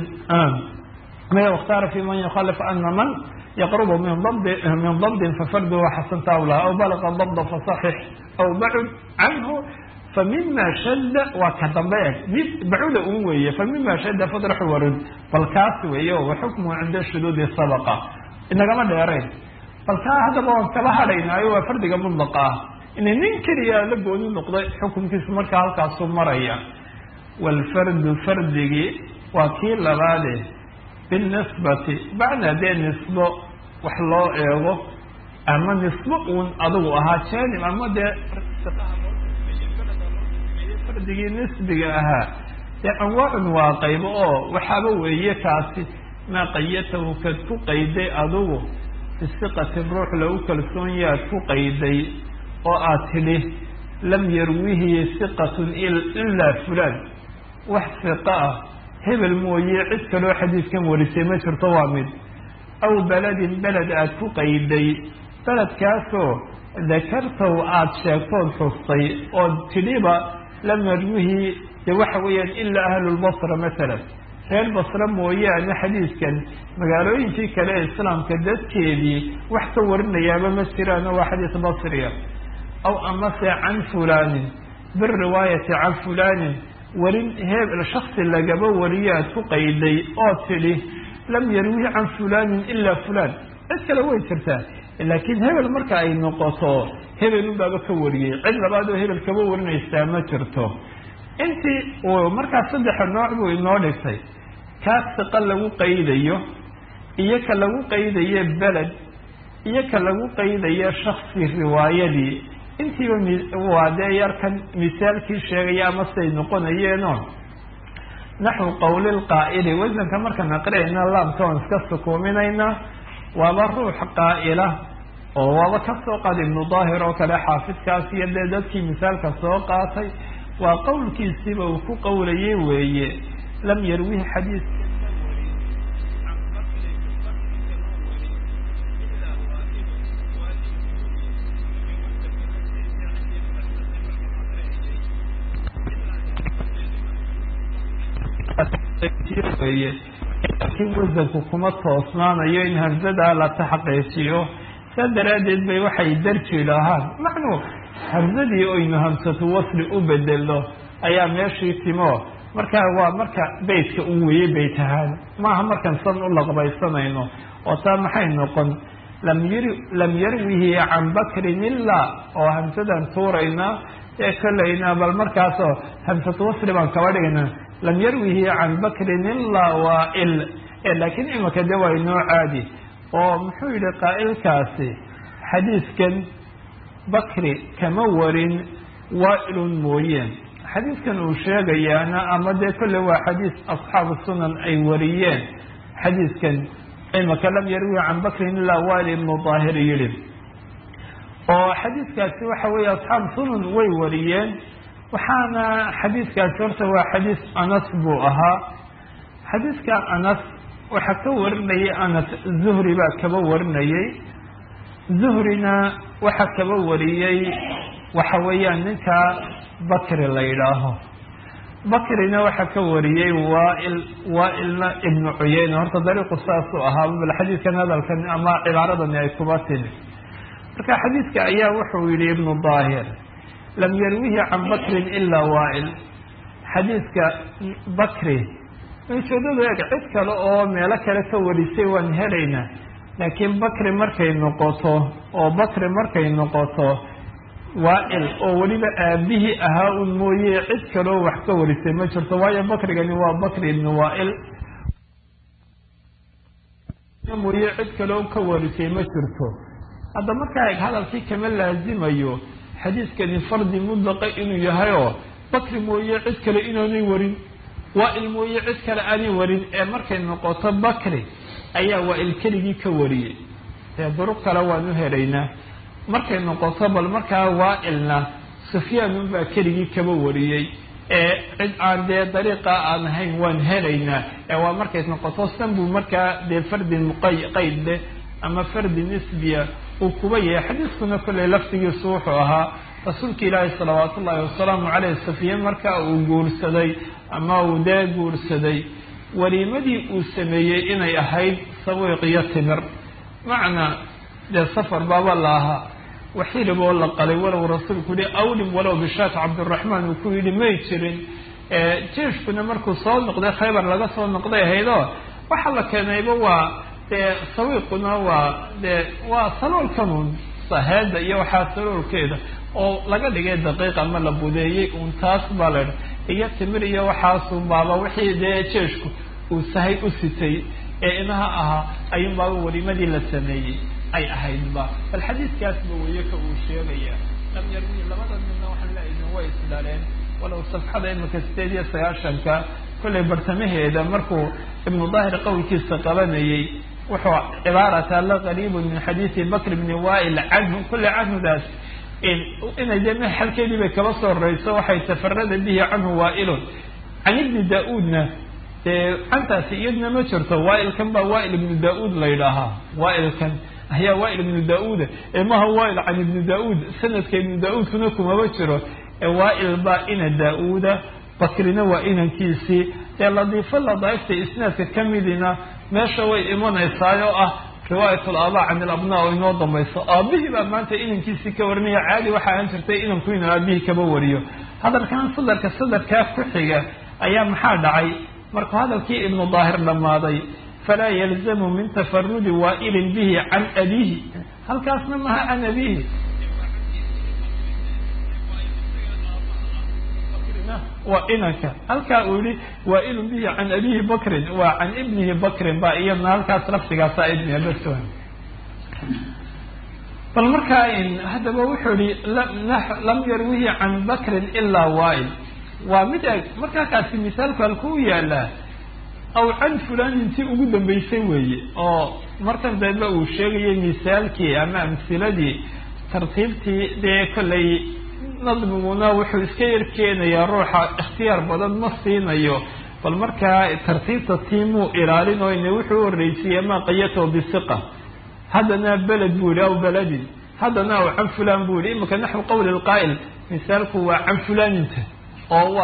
wakhtaara fi man yukhaalif ana man yqrb min min dabdi fafarduhu xasanta aw la aw balaga dabda fasaxix aw bacud canhu famima shadda waa ka dambe eg mid bacuda un weeye famima shadda fadraxu warud bal kaas weeye wa xukmuhu cinda shuduudi sabaqa inagama dheerayn bal kaa haddaba waan kala hadhaynaayo waa fardiga mudlaqa ah inay nin keliya la gooni noqday xukunkiisu markaa halkaasu maraya waalfardu fardigii waa kii labaade binisbati bacda dee nisbo wax loo eego ama nisbo uun adigu ahaa janib ama dee fardigii nisbiga ahaa dee anwaacun waa qaybo oo waxaaba weeye kaasi maa qayatahu kad ku qayday adigu bisiqatin ruux lagu kalsoon yaad ku qayday oo aad tidhi lam yarwihi siqatun ilaa fulaan wax siqa ah hebel mooye cid kaloo xadiidkan warisay ma jirto waa mid aw beledin beled aada ku qayday beledkaasoo dakartaw aada sheegtood xustay ood tidhiba lam yarwihi de waxa weeyaan ilaa ahlulbasra masalan reer basre mooyaane xadiidkan magaalooyinkii kale ee islaamka dadkeedii wax ka warinayaaba ma jiraano waa xadiis basriya aw amase can fulaanin biriwaayati can fulaanin warin hebel shaksi lagaba wariyaad ku qayday oo tidhi lam yarwihi can fulaanin ilaa fulaan cid kale way jirtaa laakiin hebel marka ay noqoto hebel unbaaba ka wariyey cid labaad oo hebel kaba warinaysaa ma jirto intii uu markaas saddexa nooc buu inoo dhigtay kaas siqa lagu qaydayo iyo ka lagu qaydayo beled iyo ka lagu qaydayo shaksi riwaayadii intiiba waa dee yarkan misaalkii sheegaya ama siday noqonayeeno naxwu qawli lqaa'ili wasanka markaan aqriyayna laamka waan iska sukuuminaynaa waaba ruux qaa'ila oo waaba ka soo qaad ibnu daahir oo kale xaafidkaas iyo dee dadkii misaalka soo qaatay waa qowlkiisiiba uu ku qowlayay weeye lam yarwihi xadiis weye laakiin wasanku kuma toosnaanayo in hamsadaa la taxqiijiyo saa daraaddeed bay waxay darji lahaan macnuu hamsadii oynu hamsatu wasli u bedelno ayaa meeshii timo marka waa marka beytka u weeye beyt ahaan maaha markaan san u laqbaysanayno oo taa maxay noqon lam yar lam yarwihi can bakrin ilaa oo hamsadan tuuraynaa ee kolayna bal markaasoo hamsatu wasli baan kaba dhigaynaa lam yarwihi can bakrin ilaa waail laakiin imika de waa inoo caadi oo muxuu yihi qaa'ilkaasi xadiiskan bakri kama warin waailun mooyeen xadiiskan uu sheegayaana ama dee kolle waa xadiis asxaabu sunan ay wariyeen xadiiskan imaka lam yarwi can bakrin ilaa wail ibnu daahir yihi oo xadiiskaasi waxa weeye asxaabu sunan way wariyeen waxaana xadiiskaasi horta waa xadiis anas buu ahaa xadiiska anas waxaa ka warinayay anas zuhri baa kaba warinayay zuhrina waxaa kaba wariyey waxa weeyaan ninka bakri la yidhaaho bakrina waxaa ka wariyey waail waailna ibnu cuyeyne horta dariiqu saasuu ahaa bal xadiidkan hadalkan ama cibaaradani ay kuba timi marka xadiidka ayaa wuxuu yihi ibnu daahir lam yarwihi can bakrin ilaa waail xadiidka bakri ujeedadu eeg cid kale oo meelo kale ka warisay waan helaynaa laakiin bakri markay noqoto oo bakri markay noqoto waail oo weliba aabihii ahaa un mooye cid kaleo wax ka warisay ma jirto waayo bakrigani waa bakri ibnu waail mooye cid kaleo ka warisay ma jirto hadda markaa eg hadalkii kama laazimayo xadiiskani fardi mudlaqa inuu yahay oo bakri mooye cid kale inaanay warin waail mooye cid kale aanay warin ee markay noqoto bakri ayaa waail keligii ka wariyey dee duruq kale waan u helaynaa markay noqoto bal markaa waailna sufyaan unbaa keligii kaba wariyey ee cid aan dee dariiqa aan ahayn waan helaynaa ee waa markay noqoto san buu markaa dee fardi muqaqayd leh ama fardi nisbiya uu kuba yahay xadiiskuna kolley laftigiisu wuxuu ahaa rasuulka ilaahi salawaat ullaahi wasalaamu caleyh safiye marka uu guursaday ama uu dee guursaday waliimadii uu sameeyey inay ahayd sawiiq iyo timir macnaa dee safar baaba la ahaa waxilib oo la qalay walow rasuulku yihi awlim walow bishaat cabdiraxmaan uu ku yidhi may jirin jeeshkuna markuu soo noqday khaybar laga soo noqday ahaydoo waxaa la keenayba waa dee sawiiquna waa dee waa saloolkanun saheeda iyo waxaa saloolkeeda oo laga dhigay daqiiq ama la budeeyey uun taas baa la iyo timir iyo waxaasun baaba wixii dee jeeshku uu sahay u sitay ee inaha ahaa ayuun baaba welimadii la sameeyey ay ahaydba bal xadiiskaasba weeye ka uu sheegaya lam yarmi labada midna waxaan leeyahin way isdhaleen walow safxada imika sideed iyo sagaashanka kollay bartamaheeda markuu ibnu daahir qowlkiisa qabanayey wuxuu cibaarata la qariibun min xadiisi bakr bni wail canhu kulle canhudaas inay dee maxalkeedii bay kaba soo roreyso waxay tafarada bihi canhu waailun can ibni da-uudna dee cantaasi iyadna ma jirto waailkan baa waail ibnu da-uud la yidhaahaa waailkan ayaa waail ibnu da-uuda ee maha waail can ibni da-uud sanadka ibnu da-uudkuna kumaba jiro ee waail baa ina da-uuda bakrina waa inankiisii dee ladiifo ladaaifta isnaadka ka midina meesha way imanaysaay oo ah riwaayat alaabaa can ilabnaa oo inoo dambayso aabihii baa maanta inankiisii ka warinaya caadi waxa aan jirtay inanku inuu aabihii kaba wariyo hadalkan sadarka sadarkaa ku xiga ayaa maxaa dhacay markuu hadalkii ibnu daahir dhammaaday falaa yalzamu min tafarudi waailin bihi can abiihi halkaasna maha can abiihi waa inanka halkaa uu yihi waailun bihi can abiihi bakrin waa can ibnihi bakrin ba iyadna halkaas laftigaasa ibniga bas bal markaa haddaba wuxuu yihi lam yarwihi can bakrin ilaa waail waa mid eg markaa kaasi misaalku halkuu yaalaa aw can fulan intii ugu dambeysay weeye oo markan dambe uu sheegayay misaalkii ama amhiladii tartiibtii dee kollay nadmiguna wuxuu iska yar keenayaa ruuxa ikhtiyaar badan ma siinayo bal markaa tartiibta tiimuu ilaalin oo ina wuxuu horreysiiye maa qayato bisiqa haddana beled buu yihi aw beledin haddana aw can fulan buu yihi imika naxwu qowli lqaa'il misaalku waa can fulaninta oo waa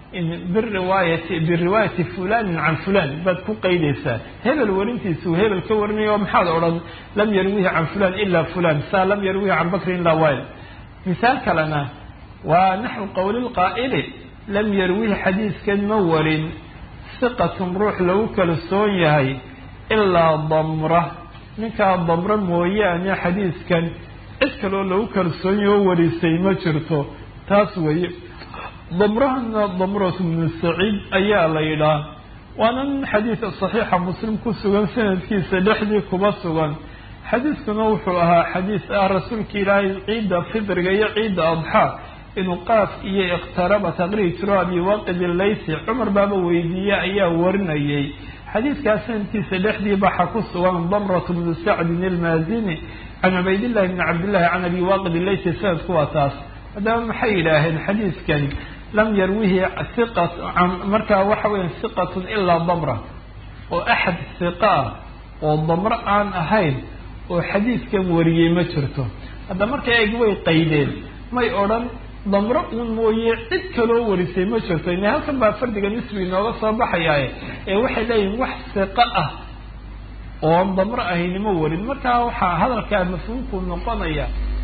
biriwaayati biriwaayati fulanin can fulan baad ku qaydaysaa hebel warintiisuu hebel ka warinayo maxaad odhan lam yarwihi can fulan ila fulan saa lam yarwihi can bakrin ila wayl misaal kalena waa naxwu qowli lqaa'ili lam yarwihi xadiiskan ma warin siqatun ruux lagu kalsoon yahay ilaa damra ninkaa damra mooyaane xadiiskan cid kaloo lagu kalsoonyaho warisay ma jirto taas weeye damrahana damratu bnu saciid ayaa la yidhaah waana nin xadiid saxiixa muslim ku sugan sanadkiisa dhexdii kuba sugan xadiiskuna wuxuu ahaa xadiis ah rasuulka ilaahay ciidda fidriga iyo ciidda adxaa inuu qaaf iyo ikhtaraba taqriib jiro abi waaqid ilaysi cumar baaba weydiiye ayaa warinayay xadiidkaas sanadkiisa dhexdii baxa ku sugan damratu bnu sacdin ilmaazini can cubaydillahi bni cabdillahi can abi waaqid ilaysi sanadku waa taas haddaba maxay yidhaaheen xadiiskan lam yarwihi iqat markaa waxa weya siqatun ilaa damra oo axad siqa ah oo damro aan ahayn oo xadiiskan wariyey ma jirto hadda markay eg way qaydeen may odhan damro uun mooye cid kaloo warisay ma jirto ina halkan baa fardiga nisbi inooga soo baxayaaye ee waxay leeyihin wax siqo ah oon damro ahaynimo warin markaa waxaa hadalkaa mafhuumku noqonaya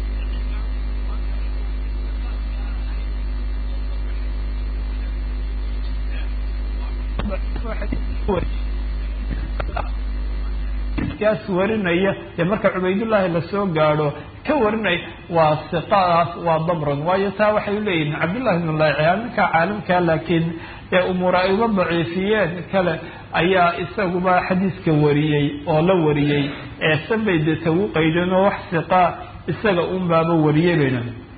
kaas warinaya dee marka cubaydullaahi lasoo gaadho ka warinay waa siqadaas waa damran waayo taa waxay leeyihin cabdullahi bn laaciyaa ninka caalimka laakiin ee umuura ay uga daciifiyeen kale ayaa isaguba xadiiska wariyey oo la wariyey ee sanbay dee tagu qaydeen oo wax siqa isaga un baaba wariyey bayna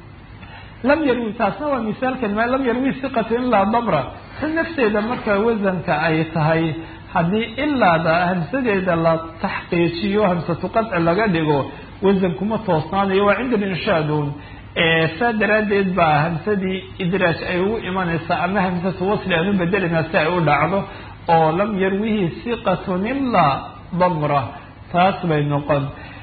lam yarwi taasna waa misaalkan ma lam yarwi siqatu ilaa damra ta nafteeda marka wasanka ay tahay haddii ilaada hamsadeeda la taxqiijiyo hamsatu qadci laga dhigo wasan kuma toosnaanayo waa cinda linshaadun saa daraaddeed baa hamsadii idraaj ay ugu imanaysaa ama hamsatu wasli aan u bedelayna si ay u dhacdo oo lam yarwihi siqatun ilaa damra taas bay noqon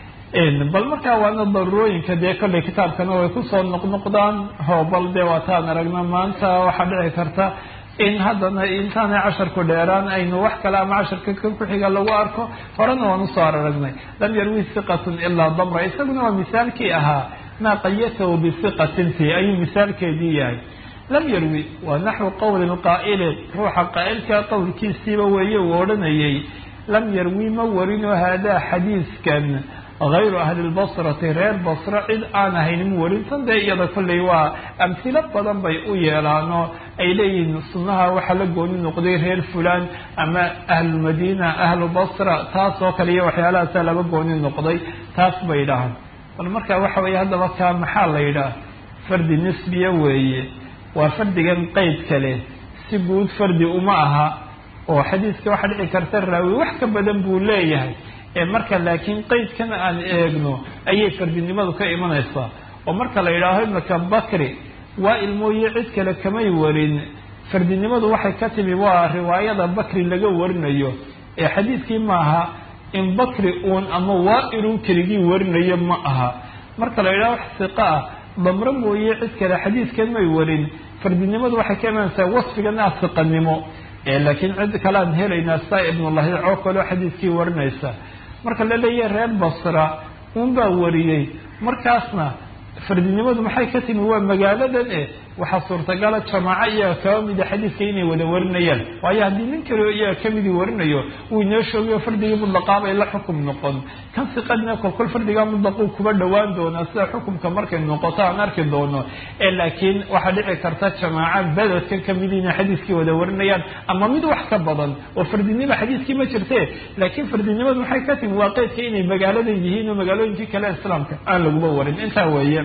bal markaa waana daruurooyinka dee kollay kitaabkana way kusoo noqnoqdaan ho bal dee waataan aragna maanta waxaa dhici karta in haddana intaanay casharku dheeraan aynu wax kale ama casharka kan ku-xiga lagu arko horena waan usoo aragnay lam yarwi siqatun ilaa damra isaguna waa misaalkii ahaa maa qayatahu bisiqatinti ayuu misaalkeedii yahay lam yarwi waa naxwu qowli lqaa'ili ruuxa qaa'ilka qowlkiisiiba weeye uu odhanayay lam yarwi ma warino haadaa xadiiskan hayru ahli lbasrati reer basra cid aan ahayn mu warin tan dee iyada kolley waa amhilo badan bay u yeelaanoo ay leeyihiin sunnaha waxaa la gooni noqday reer fulan ama ahlulmadiina ahlu basra taas oo kale iyo waxyaalahaasa laga gooni noqday taas bay dhahaan bal marka waxa weeye haddaba kaa maxaa la yidhaah fardi nisbiya weeye waa fardigan qeyd kale si guud fardi uma aha oo xadiiska waxaa dhici karta raawi wax ka badan buu leeyahay ee marka laakiin qeydkan aan eegno ayay fardinimadu ka imanaysaa oo marka la yidhaaho imaka bakri waa ilmooye cid kale kamay warin fardinimadu waxay ka timi waa riwaayada bakri laga warinayo ee xadiidkii maaha in bakri uun ama waa inuu keligii warinayo ma aha marka la yidhaho wax siqa ah damro mooye cid kale xadiidkan may warin fardinimadu waxay ka imanaysaa wasfigan ah siqanimo laakiin cid kale aan helaynaa saa ibnullahi oo kaleo xadiidkii warinaysa marka la leeyahay reer basra un baa wariyey markaasna fardinimadu maxay ka timi waa magaaladan e waxaa suurtagala jamaaco iyaga kaba mida xadiidka inay wada warinayaan waayo haddii nin kaleo iyaga kamidii warinayo uu inoo shoogayo fardigii mudlaqaabay la xukum noqon kan siqadina kolkol fardigaa mudlaquu kuba dhowaan doonaa sida xukumka markay noqoto aan arki doono ee laakiin waxaa dhici karta jamaaca beledkan kamidi inay xadiiskii wada warinayaan ama mid wax ka badan oo fardinima xadiiskii ma jirte laakiin fardinimadu maxay ka timi waa qeydka inay magaaladan yihiin oo magaalooyinkii kale islaamka aan laguba warin intaa weeye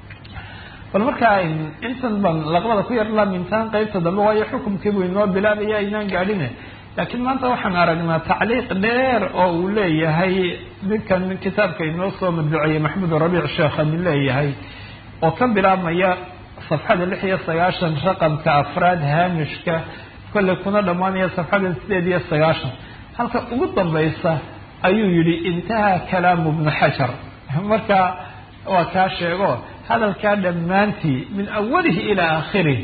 bal markaa intan ban laqbada ku yar laamintaan qeybta dambe waayo xukumkii buu inoo bilaabaya aynaan gaadhine laakiin maanta waxaan aragnaa tacliiq dheer oo uu leeyahay ninkan kitaabka inoo soo madbuceeyey maxamed rabiic sheekhani leeyahay oo ka bilaabmaya safxada lix iyo sagaashan raqamka afraad haamishka kolley kuna dhammaanaya safxada sideed iyo sagaashan halka ugu dambaysa ayuu yihi intahaa kalaamu bnu xajar marka waa kaa sheego hadalkaa dhammaantii min awalihi ilaa aakhirih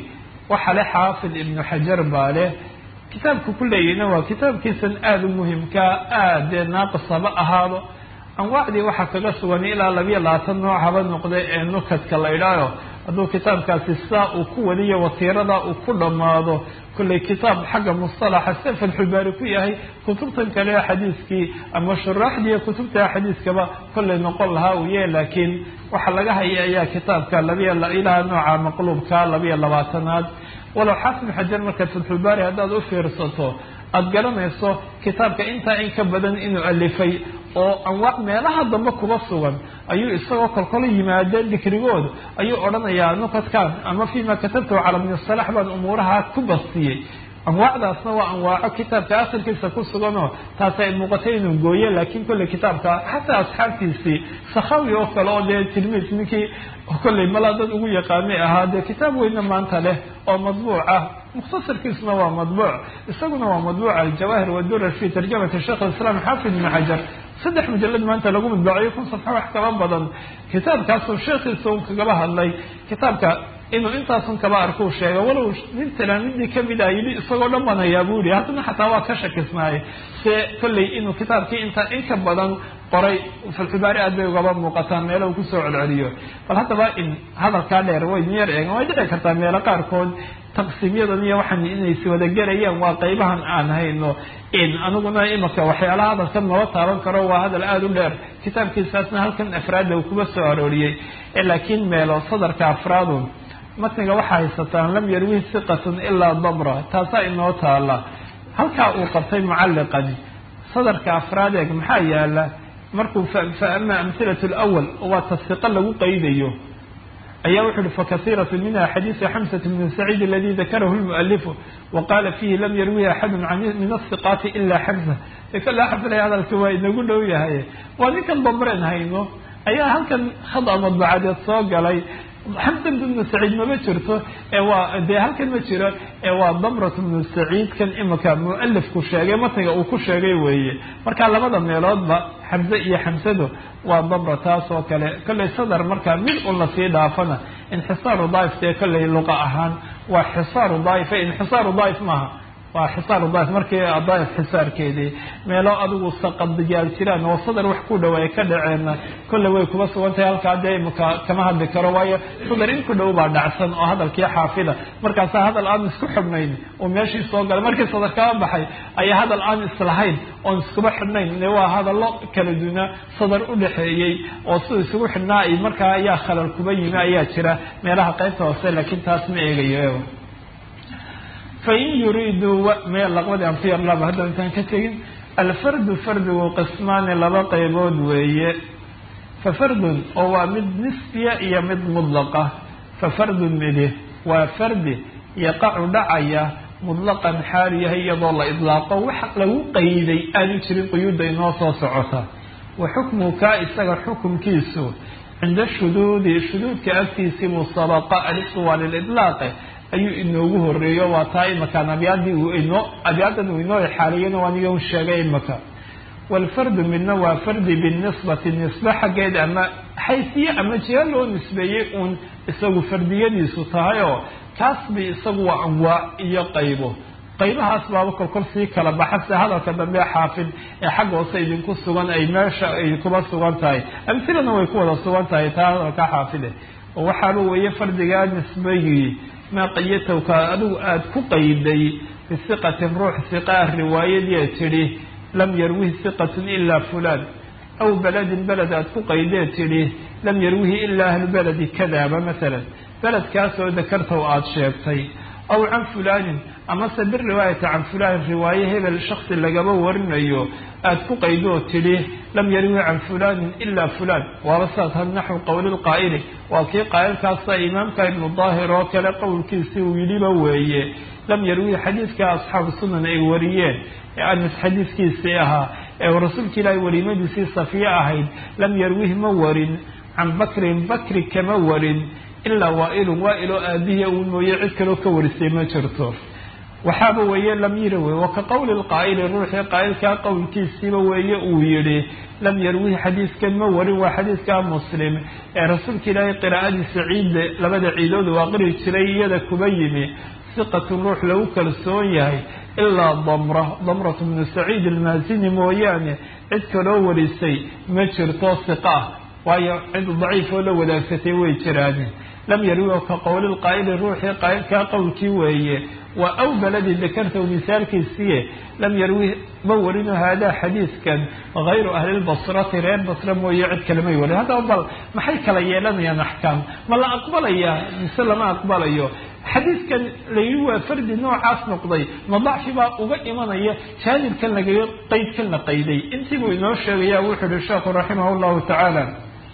waxa le xaafid ibnu xajar baa leh kitaabka ku leeyahna waa kitaabkiisan aada u muhimkaa aad dee naaqisaba ahaado anwaacdii waxaa kaga sugan ilaa labiyo labaatan nooc haba noqday ee nukadka la idhaayo hadduu kitaabkaasi saa uu ku wadiyo watiirada uu ku dhammaado kollay kitaab xagga mustalaxa sida fatxulbaari ku yahay kutubtan kale xadiiskii ama shuraaxdiiyo kutubta xadiiskaba kollay noqon lahaa uu yahay laakiin waxaa laga haya ayaa kitaabka labiyo ilaa nooca maqluubka labiyo labaatanaad walow xaafid xajar markaad fatxulbaari haddaad u fiirsato aada garanayso kitaabka intaa in ka badan inuu alifay oo anwaac meelaha dambe kuba sugan ayuu isagoo kolkolo yimaadeen dikrigooda ayuu odhanayaa nukadkan ama fima katabtahu cala bni salax baan umuuraha ku bastiyey anwaacdaasna waa anwaaco kitaabka asalkiisa ku suganoo taasi ay muuqatay inuu gooye laakiin kolley kitaabka xataa asxaabtiisii sakhawi oo kale oo dee tilmiid ninkii kolley malaa dad ugu yaqaanay ahaa dee kitaab weyne maanta leh oo madbuuc ah mukhtasarkiisuna waa madbuuc isaguna waa madbuuc aljawaahir wadurar fi tarjamati sheikh islam xaafid ibn xajar saddex mujalad maanta lagu madbuuciyo kun safxo wax kaba badan kitaabkaasuu sheekhiisa un kagaba hadlay kitaabka inuu intaasun kaba arkuu sheega walow nin talaamidii kamid ah yidhi isagoo dhan baan hayaa buu yihi haddana xataa waa ka shakisnaayay se kolley inuu kitaabkii intaa in ka badan qoray falxubaari aad bay ugaba muuqataan meelo uu kusoo celceliyo bal haddaba in hadalkaa dheer way niyar eegan way dhici kartaa meelo qaarkood taqsiimyadan iyo waxaan inay si wada gelayaan waa qaybahan aan hayno in aniguna imaka waxyaalaha hadalkan nala taaban karo waa hadal aada u dheer kitaabkiisaasna halkan afraadda uu kuba soo arooriyey laakiin meelo sadarka afraadun matniga waxaa haysataan lam yarwihi siqatun ilaa dabra taasaa inoo taala halkaa uu qabtay mucalliqani sadarka afraad eeg maxaa yaala markuu fa ama amhilatu lwal waa tasiqa lagu qaydayo ayaa wuxu uhi fakasiiratu minha xadiisu xamsat bn saciid aladi dakarahu lmualifu waqala fihi lam yarwihi axadu min asiqaati ila xamsa kala xafilaya hadalka waa inagu dhow yahay waa ninkan dambreen hayno ayaa halkan khada madbacadeed soo galay xamsan bnu saciid mama jirto waa dee halkan ma jiro waa damrat bnu saciid kan imika mualifku sheegay matniga uu ku sheegay weeye marka labada meeloodba xamse iyo xamsadu waa damra taas oo kale kollay sadar markaa mid un lasii dhaafana inxisaaru daaif dee kollay luqa ahaan waa xisaaru daaif inxisaaru daaif maaha waa xisaaru daaif markii daaif xisaarkeedii meelo adigu saqadiyaal jiraan oo sadar wax ku dhow ay ka dhaceenna kolley way kuba sugan tahay halkaa dee imika kama hadli karo waayo sadar in ku dhow baa dhacsan oo hadalkii xaafida markaasaa hadal aan isku xidhnayn oo meeshii soo galay markii sadar kaba baxay ayaa hadal aan islahayn oon iskuba xidhnayn de waa hadallo kala duuna sadar u dhexeeyey oo sida isugu xidhnaa ay markaa ayaa khalal kuba yimi ayaa jira meelaha qaybta hoose laakiin taas ma eegayo fain yuriiduu me laqbadii aan ku yarlaaba hadda intaan ka tegin alfardu fardigu qismaani laba qaybood weeye fa fardun oo waa mid nisbiya iyo mid mudlaqa fa fardun midi waa fardi yaqacu dhacaya mudlaqan xaal yahay iyadoo la idlaaqo wax lagu qayday aanu jirin quyuudda inoo soo socota wa xukmu kaa isaga xukumkiisu cinda shuduudi shuduudka agtiisii musabaqa alisu waa lilidlaaqe ayuu inoogu horeeyo waa taa imakaan abyaadii uu inoo abyaadan uu inoo xaaliyana waa niga sheegay imaka walfardu midna waa fardi binisbati nisbe xaggeed ama xaysiye ama jiro loo nisbeeyey uun isagu fardiyadiisu tahay oo kaas bay isagu waa anwaac iyo qaybo qaybahaas baaba kolkol sii kala baxa sida hadalka dambe xaafid ee xagga hoose idinku sugan ay meesha ay kuba sugan tahay amhilana way ku wada sugan tahay taa hadalka xaafide oo waxaaba weeye fardigaa nisbagii maa qayatowka adigu aada ku qayday bisiqatin ruux siqaah riwaayadii tidhi lam yarwihi siqatun ilaa fulaan aw beledin beled aada ku qaydee tidhi lam yarwihi ilaa ahlu beledi kadaaba masalan beledkaasoo dakartow aada sheegtay aw can fulaanin amase biriwaayati can fulaanin riwaaye hebel shaksi lagaba warinayo aada ku qaydoo tidhi lam yarwi can fulaanin ilaa fulaan waaba saas had naxwu qowlilqaa'ili waa kii qaa'ilkaasa imaamka ibnu daahir oo kale qowlkiisii uu yidhiba weeye lam yarwi xadiidka asxaabu sunan ay wariyeen ee anas xadiidkiisii ahaa ee rasuulka ilaahay wariimadiisii safiye ahayd lam yarwihi ma warin can bakrin bakri kama warin ilaa waailun waailoo aabihii uu mooye cid kaloo ka warisay ma jirto waxaaba weeye lam yiri wey wa ka qowli lqaa'ili ruuxii qaa'ilkaa qowlkiisiiba weeye uu yihi lam yarwihi xadiiskan ma warin waa xadiiskaa muslim ee rasuulka ilaahay qiraa'adiisa ciidde labada ciidood uu aqri jiray iyada kuba yimi siqatun ruux lagu kalsoon yahay ilaa damra damratu bnu saciid almaasini mooyaane cid kaloo warisay ma jirto siqa ah waayo cid daciif oo la wadaagsatay way jiraan lam yarwi ka qowli lqaa'ili ruuxii qaa'ilkaa qowlkii weeye waa aw beladii dakartahu misaalkiisiye lam yarwi ma warino haadaa xadiiskan hayru ahli lbasrati reer basra mooye cid kale may warin haddaba bal maxay kala yeelanayaan axkaam ma la aqbalaya mise lama aqbalayo xadiiskan layidhi waa fardi noocaas noqday ma dacfi baa uga imanaya jaanibkan lagaga qeydkan la qayday intii buu inoo sheegaya wuxuu yihi sheekhu raximah llahu tacaala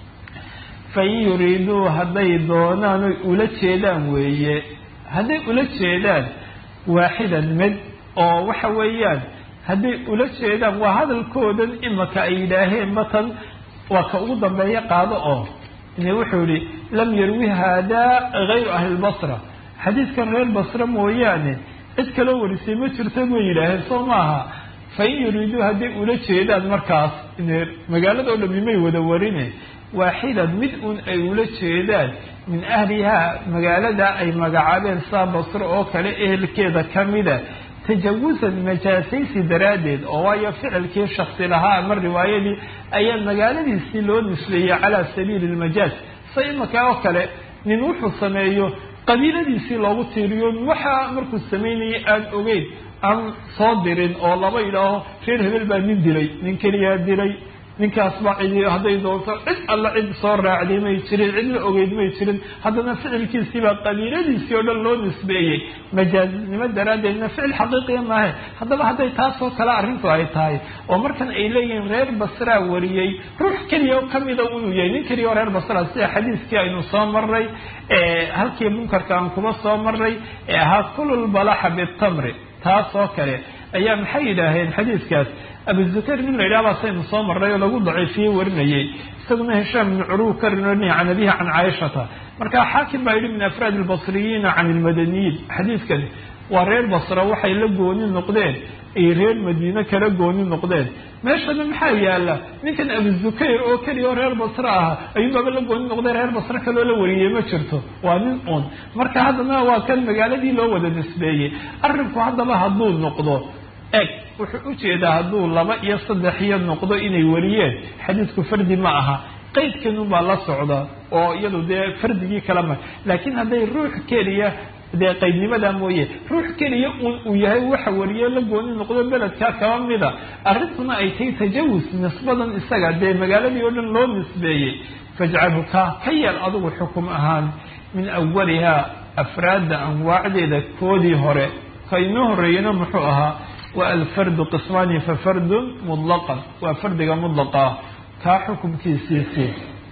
fain yuriiduu hadday doonaan oy ula jeedaan weeye hadday ula jeedaan waaxidan mid oo waxa weeyaan hadday ula jeedaan waa hadalkoodan imaka ay yidhaaheen matan waa ka ugu dambeeya qaado oo ine wuxuu yihi lam yarwi haadaa hayru ahli lbasra xadiiskan reer basra mooyaane cid kaloo warisay ma jirto bay yidhaaheen soo maaha fain yuriiduu hadday ula jeedaan markaas ine magaalada oo dhami may wada warine waaxidan mid un ay ula jeedaan min ahlihaa magaalada ay magacaabeen saa basro oo kale ehelkeeda kamida tajawusan majaasaysi daraaddeed oo waayo ficilkii shaksi lahaa ama riwaayadii ayaa magaaladiisii loo nisbeeyey calaa sabiili lmajaaz sa imaka oo kale nin wuxuu sameeyo qabiiladiisii loogu tiiriyo waxaa markuu samaynayay aan ogeyn aan soo dirin oo laba yidhaaho reer hebel baa nin dilay nin keliyaa dilay ninkaas baa cidi hadday doonto cid alla cid soo raacday may jirin cid la ogeyd may jirin haddana ficilkiisiibaa qabiiladiisii oo dhan loo nisbeeyey majaaznimo daraaddeedna ficil xaqiiqiya maahe haddaba hadday taasoo kale arrintu ay tahay oo markan ay leeyihiin reer basraa wariyey ruux keliya oo kamida inuu yahay nin keliya oo reer basra sida xadiiskii aynu soo marray halkii munkarka aan kuma soo marray ee ahaa kululbalaxa bitamri taas oo kale ayaa maxay yidhaaheen xadiiskaas abuzukayr nin la yidhaha baa saynu soo marray oo lagu daciifiyey warinayey isaguna hishaam ibnu curuw ka rinoonaya can abihi can caaishata marka xaakim baa yidhi min afraad albasriyiina can ilmadaniyiin xadiidkan waa reer basra waxay la gooni noqdeen ay reer madiine kala gooni noqdeen meeshana maxaa yaala ninkan abuzukayr oo keliya oo reer basre aha ayuunbaaba la gooni noqday reer basre kaloo la wariyey ma jirto waa nin uun marka haddana waa kan magaaladii loo wada nisbeeyey arrinku haddaba hadduu noqdo eg wuxuu ujeedaa hadduu laba iyo saddex iyo noqdo inay wariyeen xadiisku fardi ma aha qeydkanun baa la socda oo iyadu dee fardigii kala ma laakiin hadday ruux keliya dee qaydnimada mooye ruux keliya un uu yahay waxa wariye la gooni noqdo beledkaa kaba mida arrintuna ay tahay tajawus nisbadan isaga dee magaaladii oo dhan loo nisbeeyey fajcalhu ka ka yeel adigu xukum ahaan min awalihaa afraadda anwaacdeeda koodii hore ka inoo horeeyana muxuu ahaa wa alfardu qismaani fa fardun mutlaqan waa fardiga mutlaqa kaa xukumkiisiisii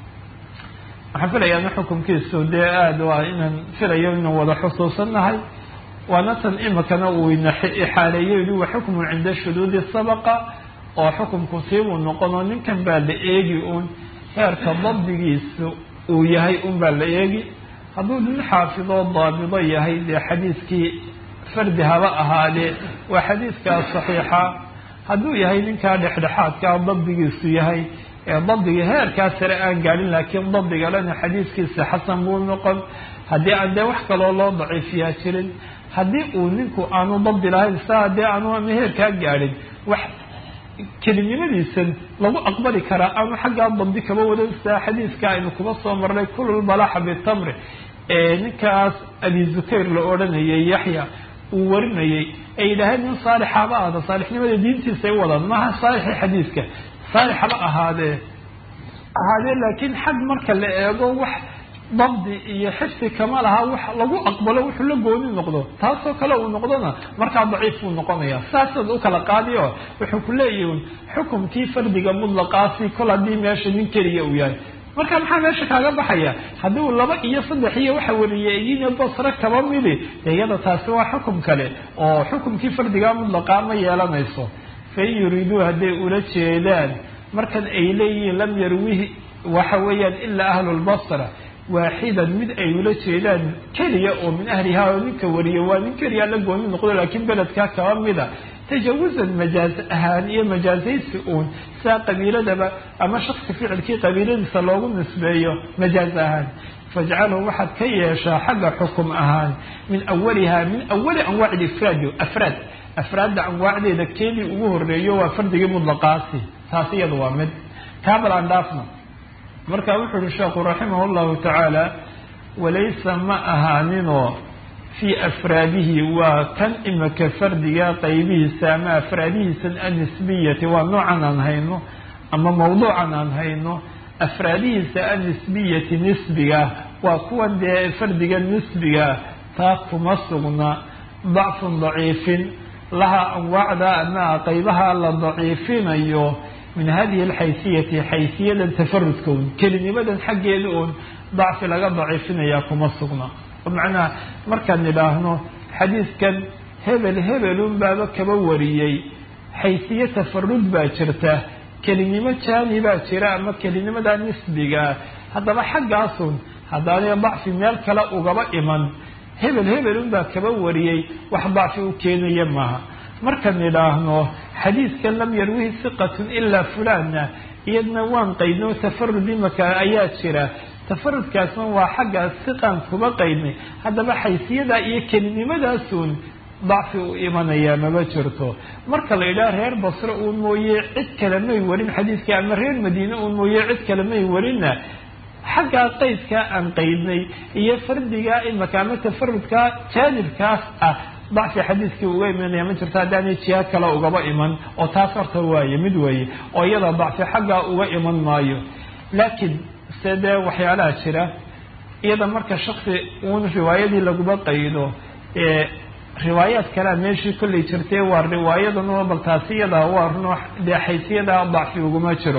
waxaan filayaa xukumkiisu dee aada waa inaan filayo inaan wada xusuusannahay waana tan imikana uu ina ixaaleeyo yihi wa xukmun cinda shuduudi sabaqa oo xukumku siibuu noqonoo ninkan baa la eegi uun heerka dabdigiisu uu yahay un baa la eegi hadduu nin xaafidoo daabido yahay dee xadiiskii fardi haba ahaadee waa xadiiskaa saxiixa hadduu yahay ninkaa dhexdhexaadkaa dabdigiisu yahay dabdiga heerkaa sare aan gaadhin laakiin dabdiga lena xadiiskiisa xasan buu noqon haddii aan dee wax kaloo loo daciifiyaa jirin haddii uu ninku aanu dabdi lahayn sa haddii aanu ama heerkaa gaadhin wax kelinimadiisan lagu aqbali karaa aanu xaggaa dabdi kaba wadan saa xadiiska aynu kuba soo marnay kululbalaxa bitamri ninkaas abi zukayr la odhanayay yaxya uu warinayay ay yidhaaheen nin saalixaba ahda saalixnimada diintiisa ay wadaan maaha saalixi xadiiska saalix haba ahaadee ahaadee laakiin xag marka la eego wax dabdi iyo xifsi kama laha wax lagu aqbalo wuxuu la gooni noqdo taasoo kale uu noqdona markaa daciif buu noqonaya saasaad u kala qaadiyo wuxuu ku leeyihin xukumkii fardiga mutlaqaasi kol haddii meesha nin keliya uu yahay marka maxaa meesha kaaga baxaya haddii uu laba iyo saddex iyo waxa wariyeyina basre kaba midi iyada taasi waa xukum kale oo xukumkii fardiga mutlaqaa ma yeelanayso fain yuriiduu hadday ula jeedaan markan ay leeyihiin lam yarwihi waxa weeyaan ilaa ahlu lbasra waaxidan mid ay ula jeedaan keliya oo min ahlihaa oo ninka wariya waa nin keliya la gooni noqdo laakiin beledkaa kaba mida tajawusan majaaz ahaan iyo majaazaysi uun sidaa qabiiladaba ama shaksi ficilkii qabiiladiisa loogu nisbeeyo majaaz ahaan fajcalhu waxaad ka yeeshaa xagga xukum ahaan min awaliha min awali anwaaci ifraad afraad afraadda anwaacdeeda keedii ugu horeeyo waa fardigii mudlaqaasi taas iyada waa mid kaabal aan dhaafno marka wuxuu uhi sheekhu raximah llahu tacaala walaysa ma ahaaninoo fii afraadihi waa kan imika fardiga qaybihiisa ama afraadihiisa annisbiyati waa noocan aan hayno ama mawduucan aan hayno afraadihiisa annisbiyati nisbiga waa kuwan dee fardiga nisbiga taa kuma sugna dacfun daciifin laha anwaacda ama qaybaha la daciifinayo min hadihi alxaysiyati xaysiyadan tafarudka un kelinimadan xaggeeda uun dacfi laga daciifinaya kuma sugna macnaha markaan idhaahno xadiiskan hebel hebelun baaba kaba wariyey xaysiye tafarud baa jirta kelinimo jaani baa jira ama kelinimada nisbiga haddaba xaggaasun haddaanay dacfi meel kale ugaba iman hebel hebelun baa kaba wariyey wax dacfi u keenaya maaha markaan idhaahno xadiiskan lam yarwihi siqatun ilaa fulana iyadna waan qaydno tafarud imaka ayaa jira tafarudkaasna waa xagga siqaan kuba qaydnay haddaba xaysiyadaa iyo kelinimadaasuun dacfi u imanayaa maba jirto marka la yidhaha reer basre uun mooye cid kale may warin xadiiska ama reer madiine uun mooye cid kale may warinna xaggaa qaydkaa aan qaydnay iyo fardigaa imaka ama tafarudkaa jaanibkaas ah dacfi xadiiskii uga imanaya ma jirto haddaanay jiha kale ugaba iman oo taas horta waaye mid weeye oo iyada dacfi xaggaa uga iman maayo laakiin se dee waxyaalaha jira iyada marka shaksi uun riwaayadii laguma qaydo riwaayaad kalea meeshii kollay jirtay waa riwaayadan bal taasi iyada waa runo dee xaysiyada dacfi uguma jiro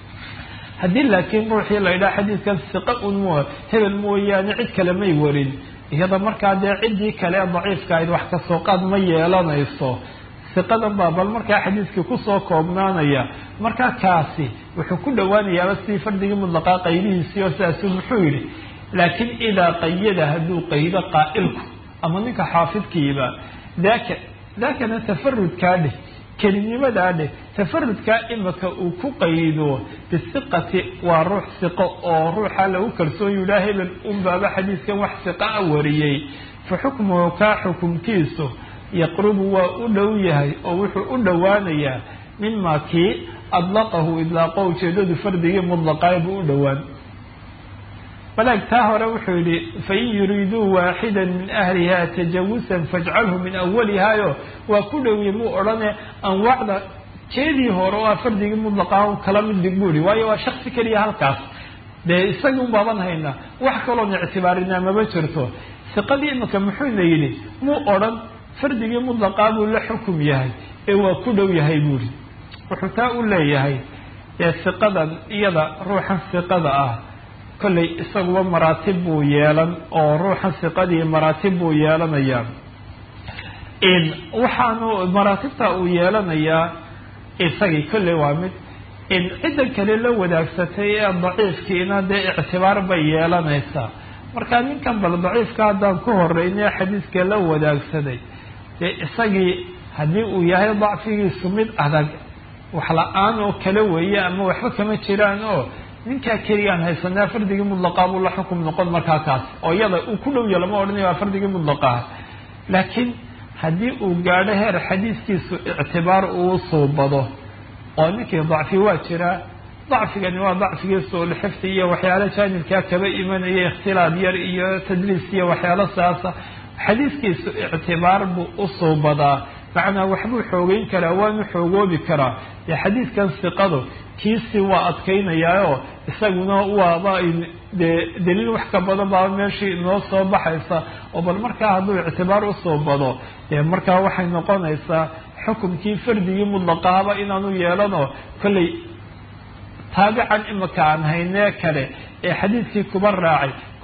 haddii laakiin ruuxii la yidhaha xadiiskan siqa un mo hebel mooyaane cid kale may warin iyada markaa dee ciddii kale ee daciifka ahayd wax kasoo qaad ma yeelanayso siqadan baa bal markaa xadiiskii kusoo koobnaanaya markaa kaasi wuxuu ku dhowaanayaaba sidii fardigii mudlaqaa qaydihiisii oo sidaasuu muxuu yidhi laakiin idaa qayada hadduu qaydo qaa'ilku ama ninka xaafidkiiba daaka daakana tafarudkaa dheh kelinimadaa dheh tafarudkaa imika uu ku qaydo bisiqati waa ruux siqo oo ruuxa lagu kalsoon yidhaha hebel unbaaba xadiiskan wax siqa a wariyey fa xukmuhu kaa xukumkiisu yaqrubu waa u dhow yahay oo wuxuu u dhowaanayaa mima kii adlaqahu idlaaqo ujeedadu fardigii mudlaqaay buu u dhowaan walaag taa hore wuxuu yihi fain yuriiduu waaxida min ahliha tajawusan fajcalhu min awalihaayo waa ku dhowye muu odhane anwaacda keedii hore oo ah fardigii mudlaqaa kala mid dhig buu ihi waayo waa shaksi keliya halkaas dee isagii un baaban haynaa wax kaloon ictibaarinaa maba jirto siqadii imika muxuuna yidhi muu odhan fardigii mudlaqaa buu la xukum yahay ee waa ku dhow yahay buuhi wuxuu taa u leeyahay dee siqadan iyada ruuxan siqada ah kollay isaguba maraatib buu yeelan oo ruuxan siqadii maraatib buu yeelanayaa waxaanu maraatibta uu yeelanayaa isagii kolley waa mid ciddan kale la wadaagsatay ee daciifkiina dee ictibaar bay yeelanaysaa marka ninkan bal daciifka haddaan ku horeyne xadiiska la wadaagsaday dee isagii haddii uu yahay dacfigiisu mid adag wax la-aan oo kale weeye ama waxba kama jiraan oo ninkaa keligaan haysanaa fardigii mudlaqaa buu la xukum noqon markaa kaas oo iyada uu ku dhowya lama odhanaya waa fardigii mudlaqaha laakiin haddii uu gaadho heer xadiiskiisu ictibaar uu suubado oo ninkii dacfi waa jiraa dacfigani waa dacfigii suulxifdi iyo waxyaalo jaanibkaa kaba imanaya ikhtilaad yar iyo tadliis iyo waxyaalo saasa xadiiskiisu ictibaar buu u suubadaa macnaa waxbuu xoogeyn karaa waanu xoogoobi karaa dee xadiiskan siqadu kiisi waa adkaynayaao isaguna waaba dee daliil wax ka badan baaba meeshii inoo soo baxaysa oo bal markaa hadduu ictibaar usoo bado dee markaa waxay noqonaysaa xukumkii fardigii mudlaqaaba inaanu yeelano kollay taabican imika aan haynee kale ee xadiidkii kuba raacay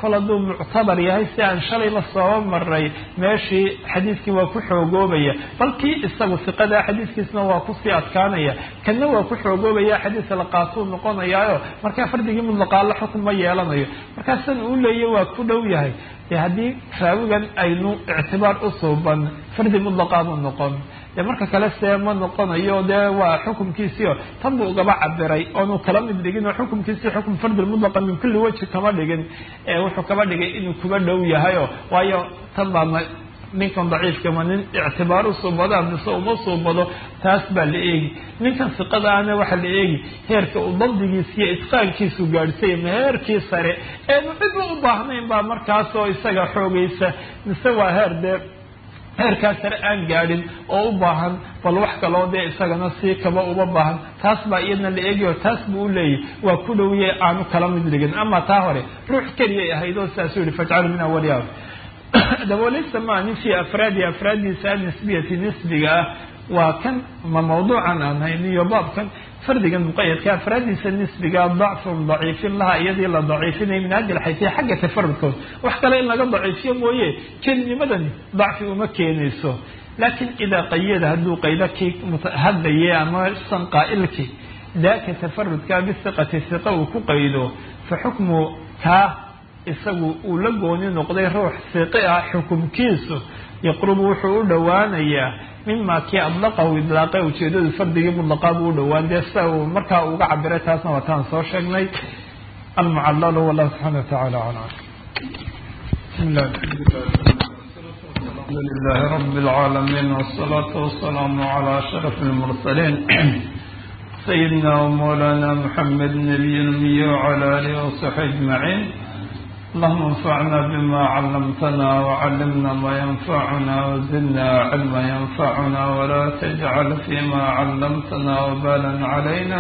kol hadduu muctabar yahay si aan shalayba sooba maray meeshii xadiiskii waa ku xoogoobaya bal kii isagu siqada xadiiskiisna waa kusii adkaanaya kanna waa ku xoogoobaya xadiis la qaatuu noqonayaayo markaa fardigii mutlaqaala xukun ma yeelanayo markaa san uu leeya waa ku dhow yahay dee haddii raawigan aynu ictibaar u suuban fardi mutlaqaabuu noqon dee marka kale see ma noqonayo dee waa xukumkiisiio tan buu ugaba cabiray oonu kala mid dhigin oo xukumkiisii xukum fardil mutlaqa min kulli wajhi kama dhigin ee wuxuu kaba dhigay inuu kuba dhow yahayo waayo tan baa ma ninkan daciifkama nin ictibaar u suubada mise uma suubado taas baa la eegi ninkan siqadaana waxaa la eegi heerka uu dabdigiisa iyo itqaankiisu gaadhsay ma heerkii sare eenu cidba u baahnayn baa markaasoo isaga xoogaysa mise waa heer dee heerkaa sare aan gaadhin oo u baahan bal wax kaloo dee isagana sii kaba uba baahan taas baa iyadna la eegayo taas buu u leeyahy waa ku dhowye aanu kala mid dhigin ama taa hore ruux keliyay ahayd oo saasuu yihi fajcalu min awaliha dabooleysa maa nin fii afraadi afraaddiisa nisbiyati nisbiga ah waa kan ma mawduucan aan hayniyo baabkan fardigan muqayadka afraaddiisa nisbiga dacfun daciifin laha iyadii la daciifinay min hadi lxaysiya xagga tafarudkood wax kale in laga daciifiyo mooye kelinimadani dacfi uma keenayso laakiin idaa qayada hadduu qaydo kii hadlaye ama san qaa'ilki daaka tafarudka bisiqati siqa uu ku qaydo fa xukmu kaa isagu uu la gooni noqday ruux siqi ah xukumkiisu yaqrubu wuxuu u dhowaanayaa mima kii adlaqahu idlaaqe ujeedadu fardigii mutlaqaa buu u dhowaan dee sida uu markaa uga cabiray taasna waa taan soo sheegnay almucallalu wallahu subxana wa tacala aclam الحمد لله رب العالمين والصلاة والسلام على أشرف المرسلين سيدنا ومولانا محمد نبي الأمي وعلى آله وصحبه أجمعين اللهم انفعنا بما علمتنا وعلمنا ما ينفعنا وزدنا علما ينفعنا ولا تجعل فيما علمتنا وبالا علينا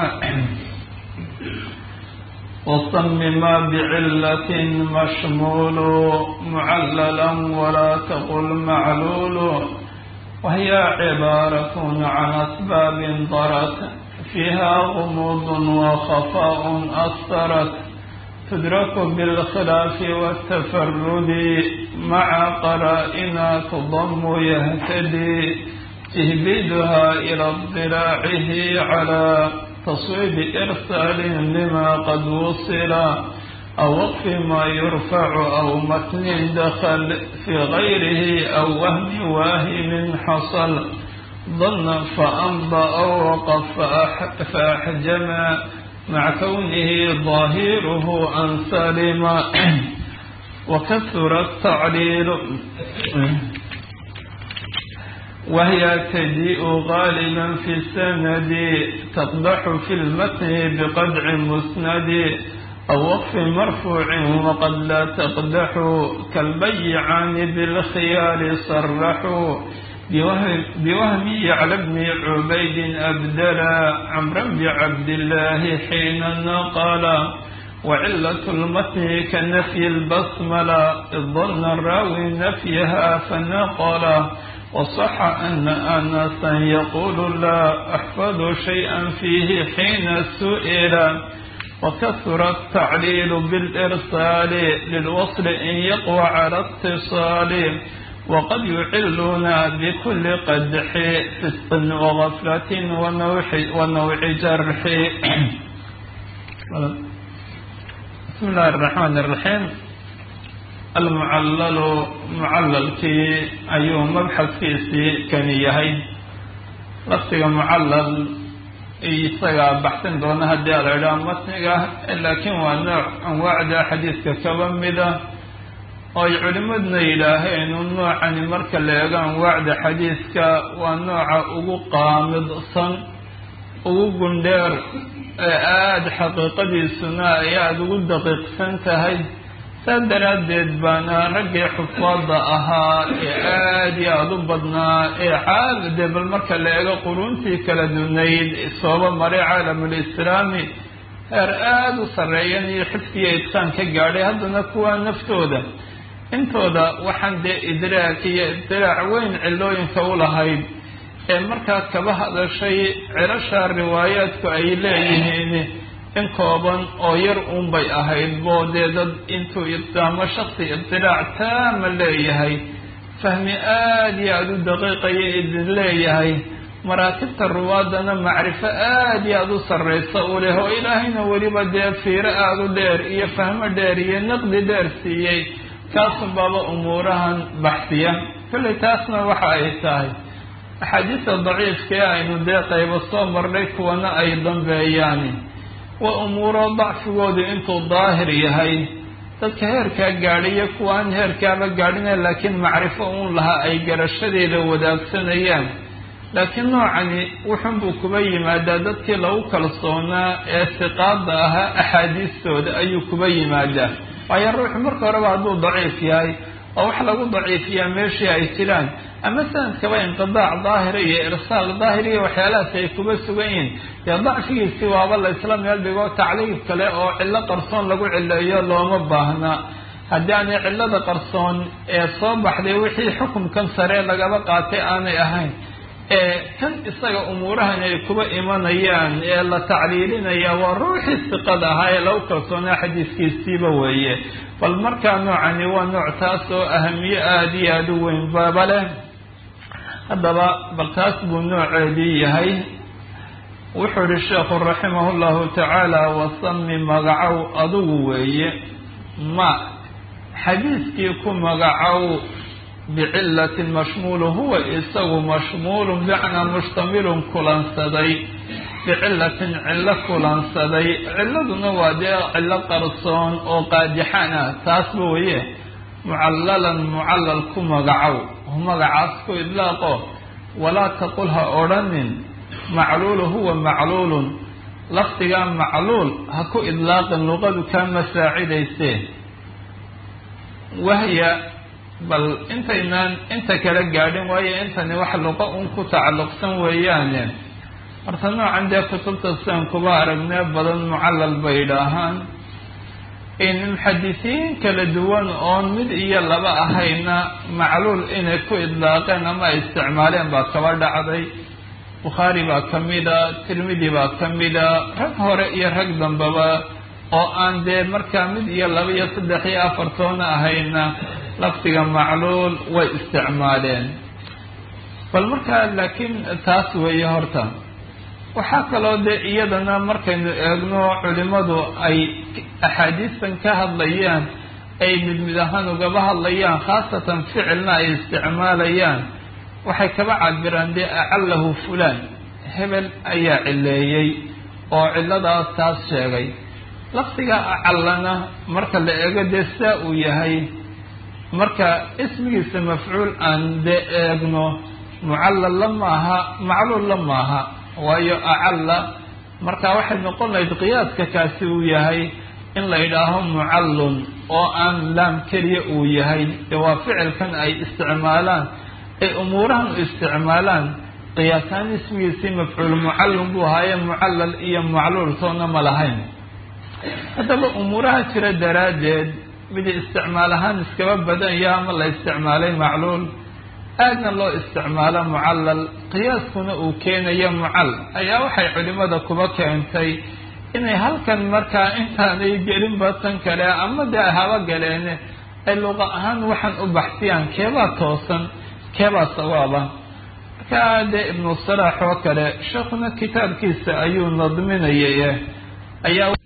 وصم ما بعلة مشمول معللا ولا تقل معلول وهي عبارة عن أسباب ضرت فيها غموض وخفاء أثرت تدرك بالخلاف والتفرد مع قرائنا تضم يهتدي تهبيدها إلى اضطلاعه على تصويب إرسال لما قد وصل أو وقف ما يرفع أو متن دخل في غيره أو وهم واهم حصل ظن فأمضى أو وقف فأحجم مع كونه ظاهره أن سلم وكثر التعليل وهي تجيء غالبا في السند تقدح في المتن بقدع مسند أو وقف مرفوع وقد لا تقدح كالبيعان بالخيال صرحوا بوهم على ابن عبيد أبدلا عمرا بعبد الله حين نقل وعلة المتن كنفي البسملة إذ ظن الراوي نفيها فنقل وصح أن أنسا يقول لا أحفظ شيئا فيه حين سئل وكثر التعليل بالإرسال للوصل إن يقوى على اتصال وقد يعلون بكل قدح فسق وغفلة ونوع, ونوع جرح بسم الله الرحمن الرحيم المعلل معللkii ayuu mabxadkiisii kani yahay laftiga mucallal isagaa baxsan doona haddii ala idhaha matniga laakiin waa nooc anwaacda xadiiska kaba mida oo ay culimaduna yidhaaheen un noocani marka la eego anwaacda xadiiska waa nooca ugu qaamidsan ugu gundheer ee aada xaqiiqadiisuna ay aada ugu daqiiqsan tahay saas daraaddeed baana raggii xufaada ahaa ee aada iyo aada u badnaa ee caalade bal marka la eego quruntii kala dunayd sooba maray caalamulislaami heer aada u sarreeyan iyo xifdiya idqaan ka gaadhay haddana kuwaa naftooda intooda waxaan dee idraag iyo idiraac weyn cilooyinka u lahayd ee markaa kaba hadashay cirasha riwaayaadku ay leeyihiin in kooban oo yar uunbay ahayd boo dee dad intuu ama shaksi ibtilaac taama leeyahay fahmi aada iyo aada u daqiiqaya idin leeyahay maraatibta ruwaadana macrifo aada iyo aada u sarraysa u leh oo ilaahayna weliba dee fiiro aada u dheer iyo fahmo dheer iyo naqdi dheer siiyey kaasun baaba umuurahan baxsiya kollay taasna waxa ay tahay axaadiista daciifkee aynu dee qaybo soo marnay kuwana ay dambeeyaan waa umuuro dacfigoodu intuu daahir yahay dadka heerkaa gaadhiyo kuwa aan heerkaaba gaadhina laakiin macrifo uun lahaa ay garashadeeda wadaagsanayaan laakiin noocani wuxunbuu kuba yimaadaa dadkii lagu kalsoonaa ee siqaada ahaa axaadiistooda ayuu kuba yimaadaa waayo ruuxu marka horeba hadduu daciif yahay oo wax lagu daciifiyaa meeshii ay jiraan ama sanadkaba inqidaac daahira iyo irsaal daahir iyo waxyaalahaas ay kuba sugan yihiin dee dacfigiisi waaba la isla meel dhigo tacliif kale oo cillo qarsoon lagu cileeyo looma baahna haddii aanay cillada qarsoon ee soo baxday wixii xukumkan sare lagaba qaatay aanay ahayn ee kan isaga umuurahan ay kuba imanayaan ee la tacliilinaya waa ruuxii siqada ahaa ee lagu kalsoonaa xadiiskiisiiba weeye bal markaa noocani waa nooc taas oo ahamiye aada iyo aada u weyn baaba leh haddaba bal taas buu nooceedii yahay wuxuu ihi sheekhu raximah llahu tacaala wasami magacow adugu weeye ma xadiiskii ku magacow bicilatin mashmuulu huwa isagu mashmuulun bicnaa mushtamilun kulansaday bicilatin cillo kulansaday ciladuna waa dee cillo qarsoon oo qaadixaan ah taasba weye mucallalan mucallal ku magacow magacaas ku idlaaqo walaa taqul ha odhanin macluulu huwa macluulun lafdigaa macluul ha ku idlaaqin luqadu kaa masaacidaysee wahya bal intaynaan inta kala gaadhin waayo intani wax luqa un ku tacalluqsan weeyaane horta noocan dee kutubta sidan kuba aragnee badan mucallal bay idhaahaan in muxadisiin kala duwan oon mid iyo laba ahayna macluul inay ku idlaaqeen ama ay isticmaaleen baa kaba dhacday bukhaari baa ka mida tirmidi baa ka mida rag hore iyo rag dambaba oo aan dee markaa mid iyo laba iyo saddex iyo afartoona ahayna lafdiga macluul way isticmaaleen bal markaa laakiin taas weeye horta waxaa kaloo dee iyadana markaynu eegno culimadu ay axaadiistan ka hadlayaan ay mid mid ahaan ugaba hadlayaan khaasatan ficilna ay isticmaalayaan waxay kaba cabiraan dee acallahu fulaan hebel ayaa cileeyey oo cilladaas taas sheegay lafdiga acallana marka la eego dee sidaa uu yahay marka ismigiisa mafcuul aan dee eegno mucallal la maaha macluul la maaha waayo acalla marka waxay noqon lahayd qiyaaska kaasi uu yahay in la yidhaaho mucallun oo aan laam keliya uu yahay dee waa ficilkan ay isticmaalaan ay umuurahan u isticmaalaan qiyaasaan ismigiisii mafcuul mucallun buu ahaaye mucallal iyo macluul toona ma lahayn haddaba umuuraha jira daraaddeed mid isticmaal ahaan iskaba badan yaha ama la isticmaalay macluul aadna loo isticmaalo mucallal qiyaaskuna uu keenayo mucal ayaa waxay culimada kuba keentay inay halkan markaa intaanay gelinba tan kale ama dee haba galeene ay luqa ahaan waxaan u baxsiyaan keebaa toosan keebaa sawaaba markaa dee ibnu salaax oo kale sheekuna kitaabkiisa ayuu nadminayay ayaa